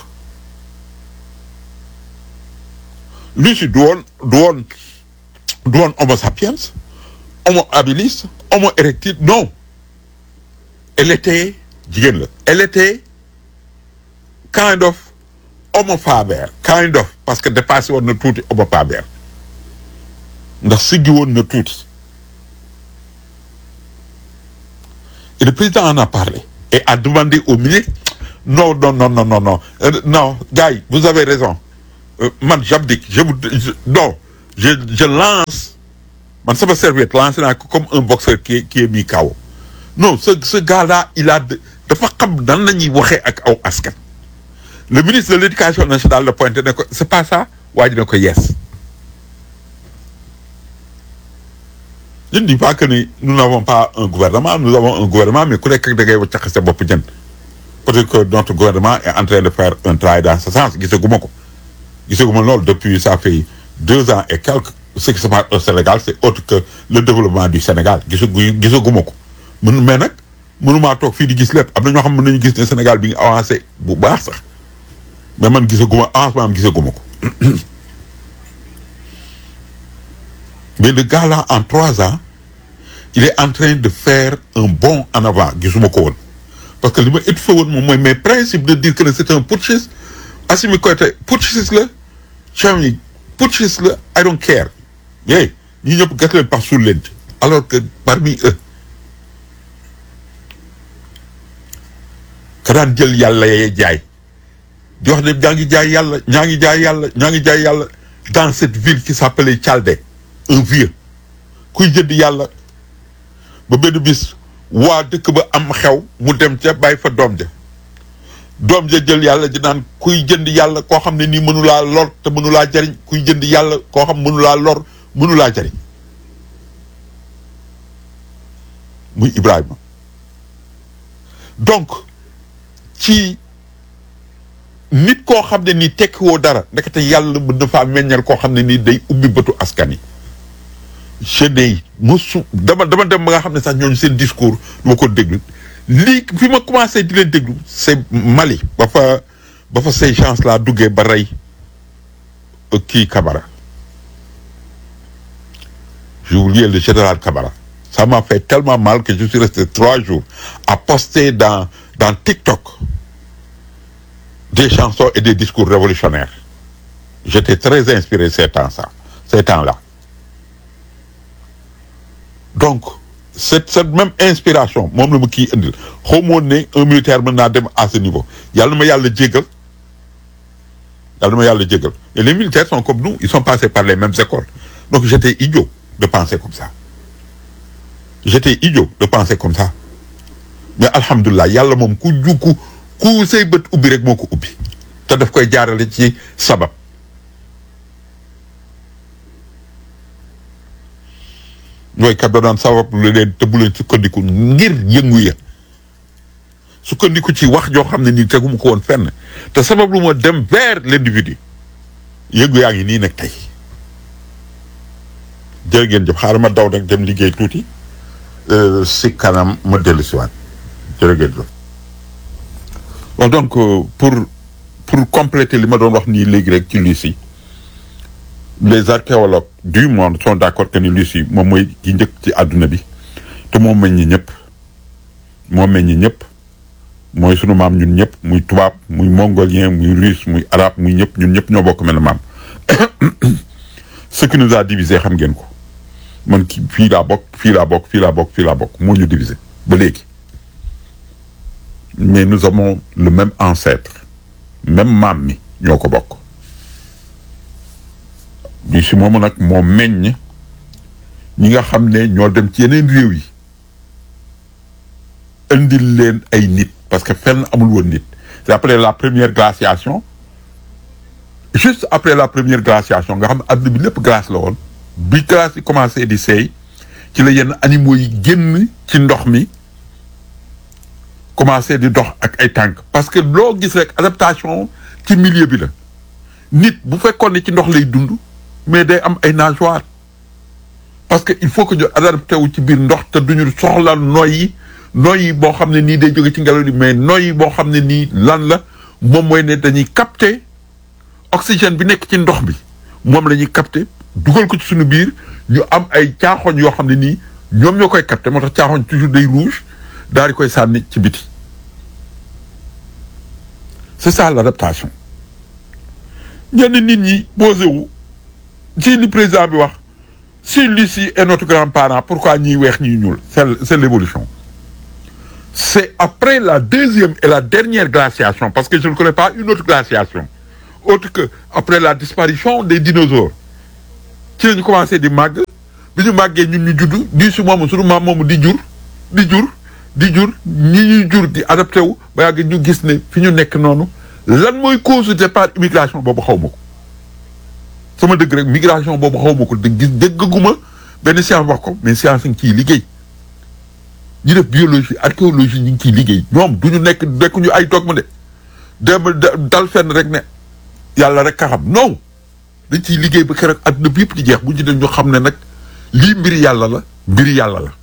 Lucie du woon du woon du woon homo sapiens homo habilis homo erectus non elle était jigéen la elle était kind of homo faber kind of parce que dépassé woon na tuuti homo faber ndax siggi woon na tuuti et le président en a parlé et a demandé au ministre non non non non non non euh, non gars yi vous avez raison euh, man j'abdique je vous je, non je je lance man sama serviette lancé naa ko comme un boxeur qui est qui est mis KO non ce ce gars là il a de- dafa xam nan la ñuy waxee ak aw askan le ministre de l'éducation nationale la pointé ne ko c'est pas ça waa ji ne ko yes je ne dis pas que ni nous n'avons pas un gouvernement nous avons un gouvernement mais ku nekk da ngay waccax sa bopp jën peut-être que notre gouvernement est en train de faire un travail dans ce sens gisaguma ko gisaguma loolu depuis ça fait deux ans et quelques ce qui se passe au Sénégal c'est autre que le développement du Sénégal gisagu gisaguma ko mun mais nag mënumaa toog fii di gis lépp am na ñoo xam ne mën nañu gis ne Sénégal bi ngi avancé bu baax sax mais man gisaguma avancement am gisaguma ko mais le gars là en trois ans il est en train de faire un bond en avant gisuma ko woon parce que li ma étouffé woon moom mooy mes principes de dire que c'est un putschiste Assimi Goïta putschiste la Chami putschiste la I don't care yéy ñi ñëpp gas leen par suul leen ci alors que parmi eux ka daan jël yàlla yee jaay di wax ne ñaa ngi jaay yàlla ñaa ngi jaay yàlla ñaa ngi jaay yàlla dans cette ville qui s'appelait Tchaldé un vieux kuy jënd yàlla ba benn bis waa dëkk ba am xew mu dem ca bàyyi fa doom ja doom ja jël yàlla di naan kuy jënd yàlla koo xam ne nii mënulaa lor te mënulaa jariñ kuy jënd yàlla koo xam mënulaa lor mënulaa jariñ muy Ibrahima donc ci nit koo xam ne nii tekkiwoo dara ndekete yàlla mën na faa meññal koo xam ne nii day ubbi bëtu askan yi chaîne yi mosu dama dama dem ba nga xam ne sax ñooñu seen discours du ma ko déglu lii fi ma commencé di leen déglu c'est Mali ba fa ba fa ces gens là duggee ba rey euh, kii Kabara j'ai oublié le général Kabara ça m'a fait tellement mal que je suis resté trois jours à poster dans dans TikTok des chansons et des discours révolutionnaires j'étais très inspiré ces temps ça ces temps-là donc cette cette même inspiration moom la ma kii indil xaw ma woon ne un militaire mën naa dem à ce niveau yàlla na ma yàlla jéggal yàlla na ma yàlla jéggal et les militaires sont comme nous ils sont passés par les mêmes écoles donc j'étais idiot de penser comme ça j'étais idiot de penser comme ça mais alhamdulilah yàlla moom ku jukku ku say bët ubbi rek moo ko ubbi te daf koy jaarale ci sabab ñooy kat doon sabab lu leen te bu leen sukkandiku ngir yëngu ya sukkandiku ci wax joo xam ne nii teguma ko woon fenn te sabab lu ma dem vers l'individu yëngu yaa ngi nii nag tey jërë ngeen jëf xaaral ma daw nag dem liggéey tuuti euh, si kanam ma dellu si waat jërë ngeen jëf bon donc euh, pour pour compléter li ma doon wax nii léegi rek ci Lucie les archéologues du monde sont d'accord que ni Lucie moom mooy ki njëkk ci àdduna bi te moom meññi ñëpp moo meññi ñëpp mooy sunu maam ñun ñëpp muy tubaab muy mongolien muy russe muy arabe muy ñëpp ñun ñëpp ñoo bokk mel maam ce qui nous a divisé xam ngeen ko man ki fii laa bokk fii laa bokk fii laa bokk fii laa bokk moo ñu divisé ba léegi mais nous avons le même ancêtre même maam mi ñoo ko bokk bi si moomu nag moo meññ ñi nga xam ne ñoo dem ci yeneen réew yi indil leen ay nit parce que fenn amul woon nit c'est après la première glaciation juste après la première glaciation nga xam ne àdduna bi lépp glace la woon bi glace yi commencé di seey ci la yenn animaux yi génn ci ndox mi commencé di dox ak ay tànk parce que loo gis rek adaptation ci milieu bi la nit bu fekkoon ne ci ndox lay dund mais day am ay nageoires parce que il faut que ñu adapté wu ci biir ndox te duñu soxla noyyi noyyi boo xam ne nii day jóge ci ngelaw li mais noyyi boo xam ne nii lan la moom mooy ne dañuy capter oxygène bi nekk ci ndox bi moom la ñuy capter dugal ko ci suñu biir ñu am ay caaxoñ yoo xam ne nii ñoom ñoo koy capter moo tax caaxoñ toujours day rouge daal di koy sànni ci biti c'est ça l'adaptation ñenn nit ñi posé wu ci li président bi wax si Lucie est notre grand-parent pourquoi ñiy weex ñiy ñuul c'est c'est l'évolution c'est après la deuxième et la dernière glaciation parce que je ne connais pas une autre glaciation autre que après la disparition des dinosaures ci lañu commencé di màgg bi ñu màggee ñun ñu judd di su moomu suñu maam moomu di jur di jur di jur ñi ñuy jur di adapté wu ba yàgg ñu gis ne fi ñu nekk noonu lan mooy cause de départ immigration boobu xaw ma ko sama dëgg rek migration boobu xaw ma ko dégg gis déggaguma benn science wax ko mais science ngi ciy liggéey ñu def biologie archéologie ñu ngi ciy liggéey ñoom du ñu nekk nekkuñu ay dogme de dem dal fenn rek ne yàlla rek ka xam non dañ ciy liggéey ba keroog adduna bi yëpp di jeex bu ñu dem ñu xam ne nag lii mbiri yàlla la mbiri yàlla la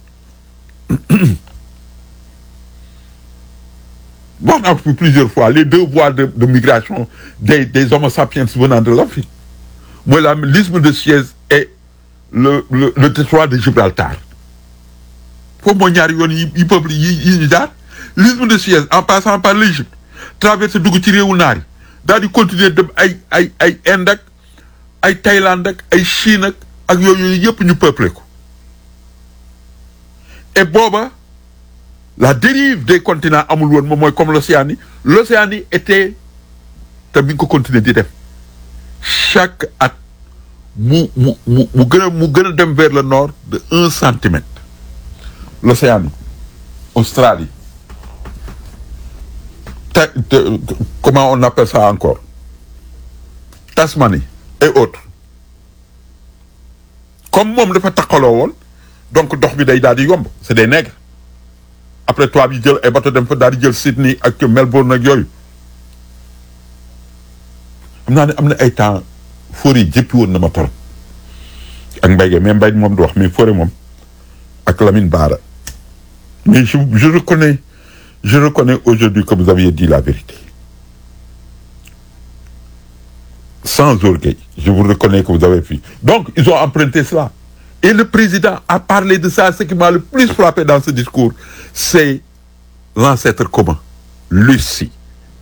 wax naa ko plusieurs fois les deux voies de de migration des des homo sapiens venant de l'Afrique mooy la l'isthme de Suez et le le le détroit de Gibraltar foofu mooy ñaari yoon yi yi peuple yi yi ñu jaar l'isthme de Suez en passant par l'Égypte traversé dugg ci réewu naar yi daal di continuer dem ay ay ay Inde ak ay Thaïlande ak ay Chine ak ak yooyu yëpp ñu peuplé ko et booba la dérive des continents amul woon moom mooy comme l'Océanie l'Océanie était te mi ngi ko continuer di def chaque at mu mu mu mu gën a mu gën a dem vers le nord de un centimètre l'Océanie Australie ta te- comment on appelle ça encore Tasmanie et autres comme moom dafa takkaloo woon donc dox bi day daal di yomb c'est des nègres après toi bi jël ay bateau dem fa daal di jël Sydney ak Melbourne ak yooyu xam naa ne am na ay temps forêt yi jëppi woon na ma torop ak mbay ge mais mbay moom du wax mais forêt moom ak Lamine Bara mais je je reconnais je reconnais aujourd'hui que vous aviez dit la vérité sans orgueil je vous reconnais que vous avez fait donc ils ont emprunté cela et le président a parlé de ça ce qui m'a le plus frappé dans ce discours c'est l'ancêtre commun Lucie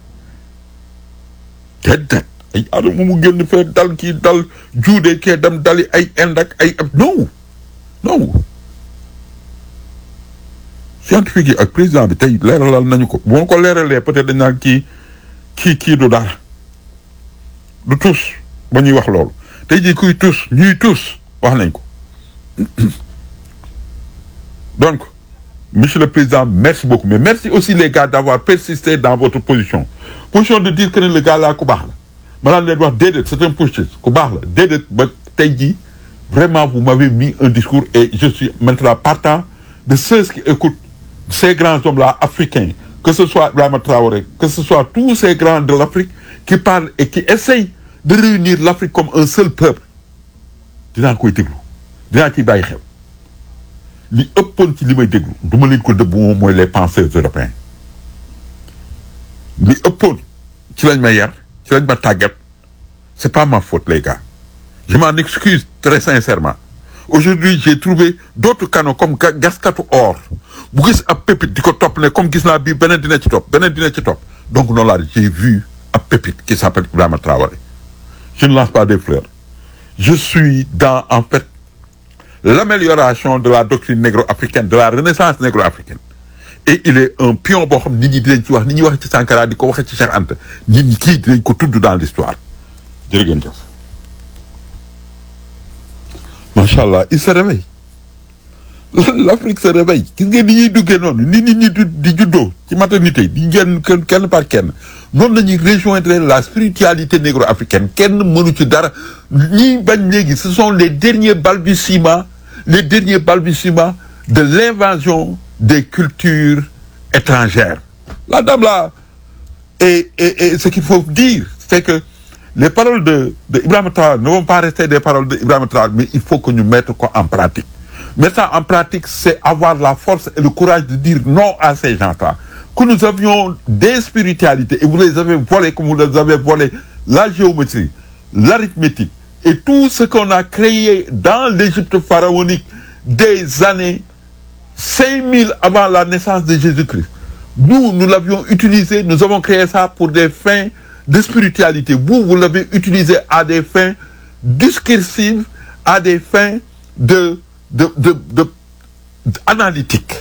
déedéet ay adama mu génn fee dal kii dal juude kee dem dali ay Inde ak ay non non scientifique yi ak président bi tey leeralal nañu ko bu ma ko leeralee peut-être dañ naan kii kii kii du dara du tus ba ñuy wax loolu tey jii kuy tus ñuy tus wax nañ ko donc monsieur le président merci beaucoup mais merci aussi les gars d'avoir persisté dans votre position position de dire que ne le gars là ku baax la ma daan leen wax déedéet c'est un putschiste ku baax la déedéet ba tey jii vraiment vous m'avez mis un discours et je suis maintenant partant de ceux qui écoutent ces grands hommes-là africains que ce soit Ibrahima Traoré que ce soit tous ces grands de l'Afrique qui parlent et qui essayent de réunir l'Afrique comme un seul peuple dinaa koy déglu dinaa ciy bàyyi xel li ëppoon ci li may déglu du ma leen ko dëbb moom mooy les penseurs européens li ëppoon ci lañ ma yar ci lañ ma tàggat c'est pas ma faute les gars je m'en excuse très sincèrement aujourd'hui j'ai trouvé d'autres canaux comme ga- gaskatu or bu gis ab pépite di ko topp ne comme gis naa bii beneen dina ci topp beneen dina ci topp donc noonu laa j'ai vu ab pépite qui s'appelle Ibrahima Traoré je ne lance pas des fleurs je suis dans en fait l'amélioration de la doctrine négro-africaine de la renaissance négro-africaine et il est un pion boo xam nit ñi dinañ ci wax ni ñuy wax ci Sankara di ko waxee ci Cheikh Anta nit ñi kii dinañ ko tudd dans l'histoire jërë ngeen jëf macha allah il se réveille l'Afrique se réveille gis ngeen ni ñuy duggee noonu ni nit ñi di di juddoo ci maternité di génn kenn kenn par kenn noonu la ñuy rejoindre la spiritualité négro-africaine kenn mënu ci dara ñiy bañ léegi ce sont les derniers balbutiements les derniers balbutiements de l'invasion des cultures étrangères la dame là et, et, et ce qu'il faut dire c'est que les paroles de de Ibrahima Traoré ne vont pas rester des paroles de Ibrahima Traoré mais il faut que ñu mettre ko en pratique mettre ça en pratique c'est avoir la force et le courage de dire non à ces gens-là que nous avions des spiritualités et vous les avez volées comme vous les avez volé la géométrie l'arithmétique et tout ce qu'on a créé dans l'Égypte pharaonique des années 5000 avant la naissance de Jésus-Christ nous nous l'avions utilisé nous avons créé ça pour des fins de spiritualité vous vous l'avez utilisé à des fins discursives à des fins de de de de analytique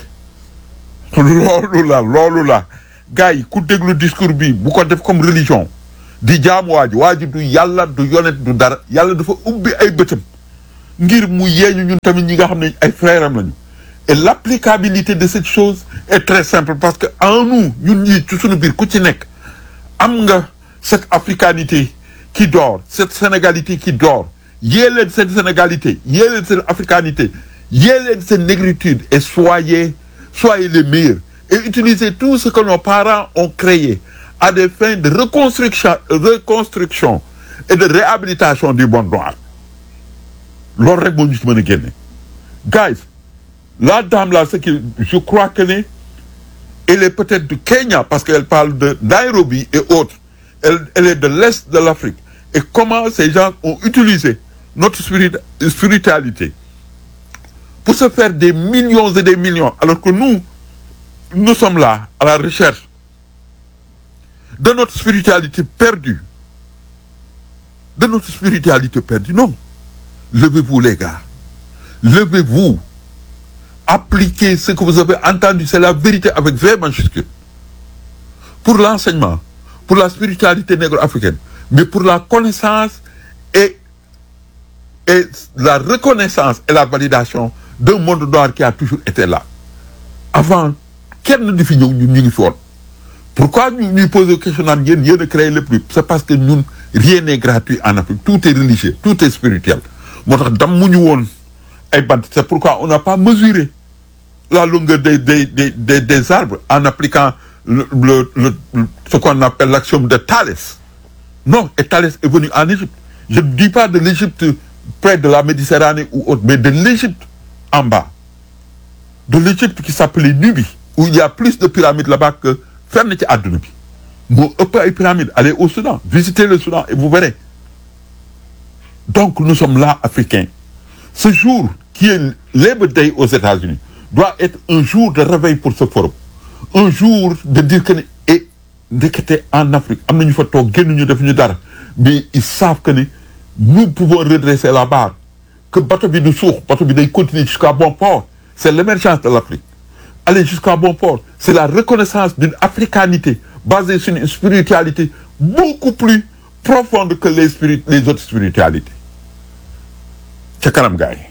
loolu la loolu la gars yi ku déglu discours bi bu ko def comme religion di jaam waa ji waa ji du yàlla du yonent du dara yàlla dafa ubbi ay bëtam ngir mu yeeñu ñun tamit ñi nga xam ne ay frères am lañu et l'applicabilité de cette chose est très simple parce que en nous ñun ñii ci suñu biir ku ci nekk am nga cette africanité qui dort cette sénégalité qui dort yée leen cette sénégalité yée leen cette africanité yée leen cette négritude et soyez soyez les meilleurs et utilisez tout ce que nos parents ont créé à des fins de reconstruction reconstruction et de réhabilitation du monde noir loolu rek moo ñu ci mën a génne guys la dame là ce qui je crois que ne elle est peut-être du Kenya parce qu'elle parle de Nairobi et autres elle, elle est de l'est de l'Afrique et comment ces gens ont utilisé notre spirit, spiritualité pour se faire des millions et des millions alors que nous nous sommes là à la recherche de notre spiritualité perdue de notre spiritualité perdue non levez-vous les gars levez-vous appliquez ce que vous avez entendu c'est la vérité avec V majuscule pour l'enseignement pour la spiritualité négro-africaine mais pour la connaissance et et la reconnaissance et la validation d'un monde noir qui a toujours été là avant kenn di fi ñëw ñun ñu ngi fi woon pourquoi ñu ñuy poser question naan yéen yéen a créé le plus c'est parce que ñun rien n'est gratuit en Afrique tout est religieux tout est spirituel moo tax dam mu ñu woon ay bant c'est pourquoi on n'a pas mesuré la longueur des des des des, des arbres en appliquant le, le, le, le ce qu'on appelle l'axiome de Thalès non et Thalès est venu en Égypte je ne dis pas de l'Égypte près de la Méditerranée ou autre mais de l'Égypte en bas de l'Égypte qui s'appelait Nubie où il y a plus de pyramides là-bas que fenn ci àdduna bi moo ëpp ay pyramides allez au Soudan visitez le Soudan et vous verrez donc nous sommes là africains ce jour qui est Labor Day aux États-Unis doit être un jour de réveil pour ce forum un jour de dire que ne et ndekete en Afrique am nañu fa toog génnuñu def ñu dara mais ils savent que ne nous pouvons redresser la barre que bateau bi du suux bateau bi day continuer jusqu'à bon port c'est l'émergence de l'Afrique aller jusqu'à bon port c'est la reconnaissance d'une africanité basée sur une spiritualité beaucoup plus profonde que les spirit les autres spiritualités ca kanam gars yi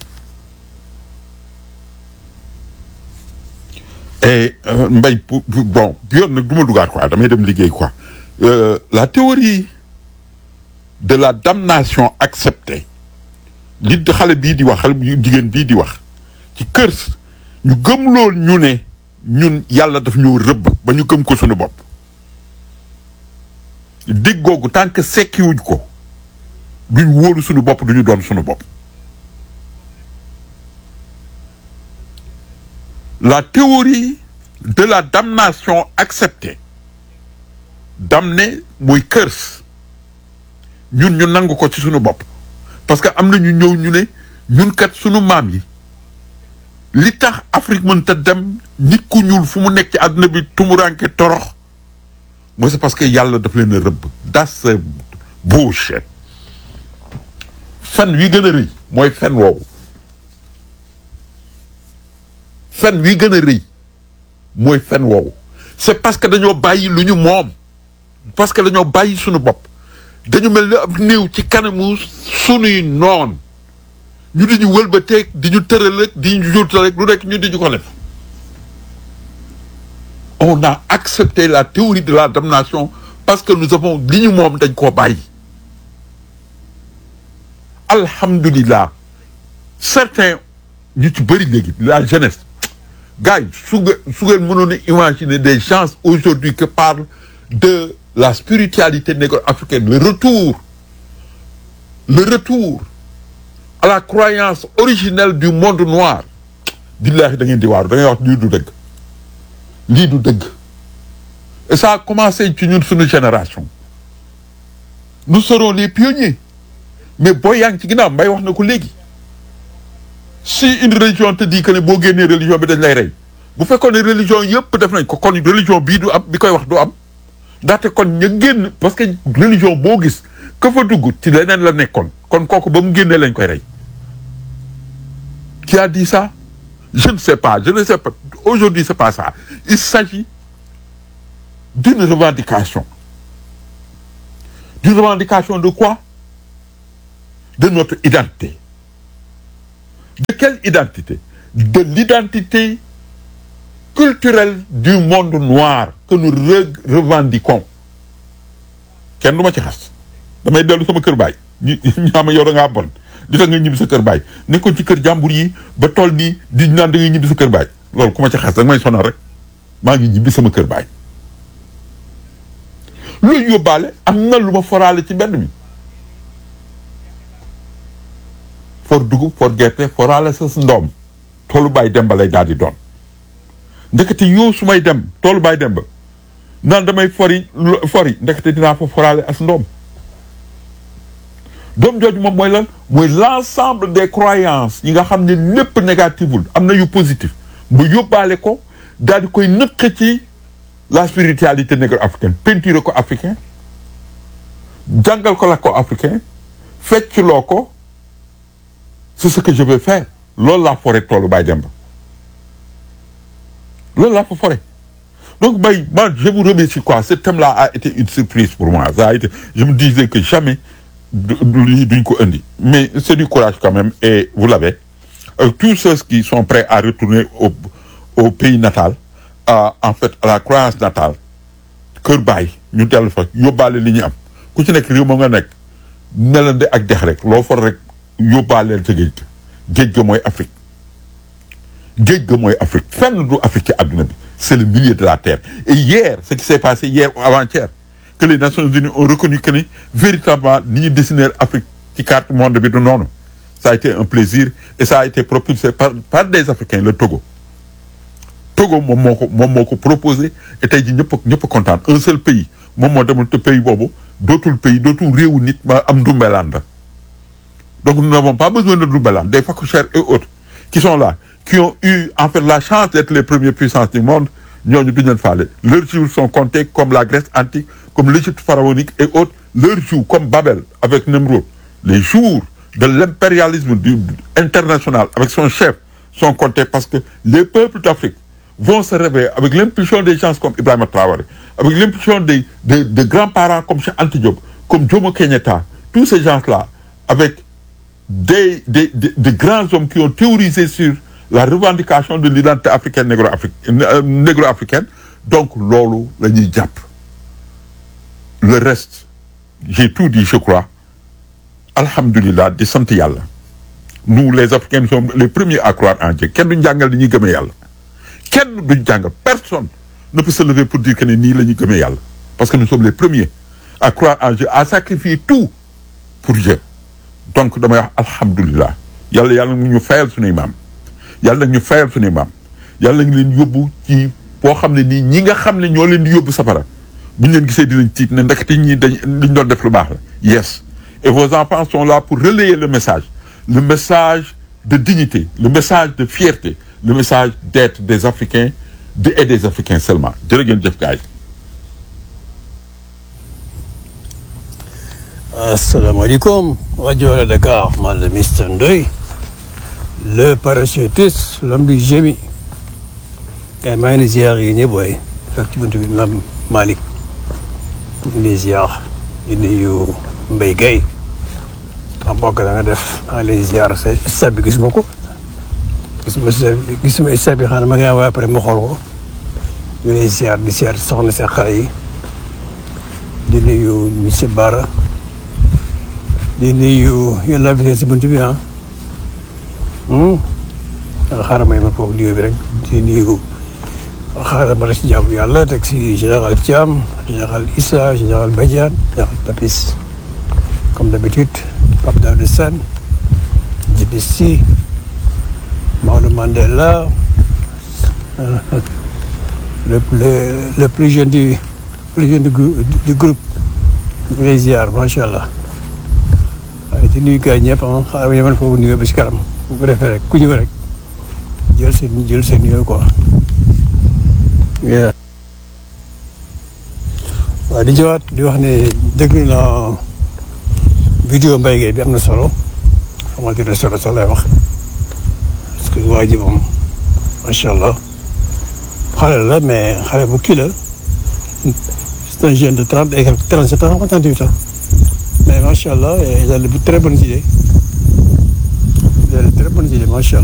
et mbay bon bi yoon nag du ma dugaat quoi damay dem liggéey quoi euh, la théorie de la damnation acceptée li xale bii di wax xale bu jigéen bii di wax ci kër ñu gëm lool ñu ne ñun yàlla daf ñu rëbb ba ñu gëm ko suñu bopp dégg googu tant que sekkiwuñ ko duñ wóolu suñu bopp duñu doon suñu bopp la théorie de la damnation acceptée damné mooy curse ñun ñu nangu ko ci suñu bopp parce que am na ñu ñëw ñu ne ñun kat suñu maam yi li tax Afrique mënta dem nit ku ñuul fu mu nekk ci àdduna bi tumuranke torox mooy c'est parce que yàlla daf leen a rëbb das bullshit fen wi gën a rëy mooy fen woowu fen wi gën a rëy mooy fen woowu c'est parce que dañoo bàyyi lu ñu moom parce que dañoo bàyyi suñu bopp dañu mel ni ab néew ci kanamu sunuy noon ñu di ñu wëlbateeg di ñu tëral rek di ñu jurtal rek lu nekk ñu di ñu ko def on a accepté la théorie de la damnation parce que nous avons li ñu moom dañ koo bàyyi alhamdulillah certains ñu ci bëri léegi la jeunesse gars yi su nga su ngeen mënoon a imaginer des gens aujourd'hui qui parlent de la spiritualité négro-africaine le retour le retour à la croyance originelle du monde noir billahi da ngeen di waaru da ngay wax lii du dëgg lii du dëgg et ça a commencé ci ñun suñu génération nous serons les pionniers mais boo yaa ngi ci ginnaaw mbay wax na ko léegi si une religion te dit que ne boo génnee religion bi dañ lay rey bu fekkoon ne religion yëpp def nañ ko kon religion bii du am bi koy wax du am ndaxte kon ña génn parce que religion boo gis ka fa dugg ci leneen la nekkoon kon kooku ba mu génnee lañ koy rey qui a dit ça je ne sais pas je ne sais pas aujourd'hui c'est pas ça il s'agit d'une revendication d'une revendication de quoi de notre identité de quelle identité de l'identité culturelle du monde noir que nous re revendiquons kenn du ma ci xas damay dellu sama kër baay ñu ñaama yow da ngaa bon li tax nga ñibbi sa kër baay nekkoon ci kër jàmbur yi ba toll nii di naan da ngay ñibbi sa kër baay loolu ku ma ci xas da nga may sonal rek maa ngi ñibbi sama kër baay loolu yóbbaale am na lu ma foraale ci mbedd mi for dugub for gerte foraale sa ndoom toolu baay demba lay daal di doon ndekete yow su may dem toolu baay demba naan damay fori fori ndekete dinaa fa foraale as ndoom doom jooju moom mooy lan mooy l'ensemble des croyances yi nga xam ne lépp négativul am na yu positif mu yóbbaale ko daal di koy nëkk ci la spiritualité négro-africaine peinture ko africain jàngal ko la ko africain fecculoo ko c'est ce que je vais faire loolu laa foree toolu Baye Demba loolu laa fa foree donc Baye man je vous remercie quoi ce thème-là a été une surprise pour moi ça a été je me disais que jamais lii duñ ko indi mais c'est du courage quand même et vous l'avez euh, tous ceux qui sont prêts à retourner au au pays natal à, en fait à la croyance natale kër Baye ñu dellu fa yóbbaale li ñu am ku ci nekk réew ma nga nekk nelande ak dex rek loo for rek yóbbaaleel sa géej ga géej ga mooy Afrique géej ga mooy Afrique fenn du Afrique ci àdduna bi c'est le milieu de la terre et hier ce qui s'est passé hier ou avant-hier que les Nations Unies ont reconnu que ni véritablement ni ñu dessiner Afrique ci carte monde bi du noonu ça a été un plaisir et ça a été propulsé par par des Africains le Togo Togo moom moo ko moom moo ko proposé et tey jii ñëpp ñëpp kontaan un seul pays moom moo demul te pays boobu dootul pays dootul réewu nit ma am ndumbelaan la donc nous n'avons pas besoin de ndumbelaan des phacochères et autres qui sont là qui ont eu en fait la chance d'être les premières puissances du monde ñooñu duñ leen faale leurs jours sont comptés comme la Grèce antique comme l'Égypte pharaonique et autres leurs jours comme Babel avec Nemrod les jours de l'impérialisme du international avec son chef sont comptés parce que les peuples d'Afrique vont se réveiller avec l'impulsion des gens comme Ibrahima Traoré avec l'impulsion des de, de grands-parents comme Cheikh Anta Diop comme Jomo Kenyatta tous ces gens-là avec des des des de grands hommes qui ont théorisé sur la revendication de l'identité africaine négro-africaine négro-africaine donc loolu la ñuy jàpp le reste j'ai tout dit je crois alhamdulillah di sant yàlla nous les Africains nous sommes les premiers à croire en Dieu kenn duñ jàngal ni ñuy gëmee yàlla kenn duñ jàngal personne ne peut se lever pour dire que ne nii la ñuy gëmee yàlla parce que nous sommes les premiers à croire en Dieu à sacrifier tout pour Dieu donc damay wax alhamdulillah yàlla yàlla nag ñu fayal suñuy maam yàlla nag ñu fayal suñuy maam yàlla ngi leen yóbbu ci boo xam ne nii ñi nga xam ne ñoo leen di yóbbu safara bu ñu leen gisee dinañ tiit ne ndekete ñi dañ liñ doon def lu baax la yes et vos enfants sont là pour relayer le message le message de dignité le message de fierté le message d'être des Africains de et des Africains seulement jërë ngeen jëf gaay asalaamaaleykum rajo Wala Dakar man la Mister Ndoye le parachutiste l'homme du génie kay maa ngi leen ziar yi ñëpp booy fekk ci buntu bi maam Malick ñu ngi ziar di nuyu Mbaye Guèye am mbokk da nga def maa ngi leen ziar sa stade bi gisuma ko gisuma gisuma stade bi xanaa ma ngi envoyé après ma xool ko ñu ngi ziar di ziar soxna sa xale yi di nuyu monsieur Bara di nuyu yéen laa fi si buntu bi ah. xaaral may ma foofu nuyoo bi rek di nuyu xaaral ma rek si jàmm yàlla teg si général Thiam général Issa général Badiane général Papis comme d'habitude Pape Daouda Sane Djibi Sy Maodo Mandela le le le plus jeune du plus jeune du du groupe ngay ziar macha allah waaye di nuyu gars ñëpp ah xaaral ma yemal foofu nuyoo ba si kanam. bu ko defee rek ku ñëw rek jël seen jël seen yooyu quoi waaw di jëwaat di wax ne déglu naa vidéo Mbaye Gueye bi am na solo xamante ne solo sax lay wax parce que waa ji moom macha allah xale la mais xale bu kii la c'est un jeune de trente et trente sept ans trente huit ans mais macha allah ils ont de très bonnes idées ils ont de très bonnes idées macha allah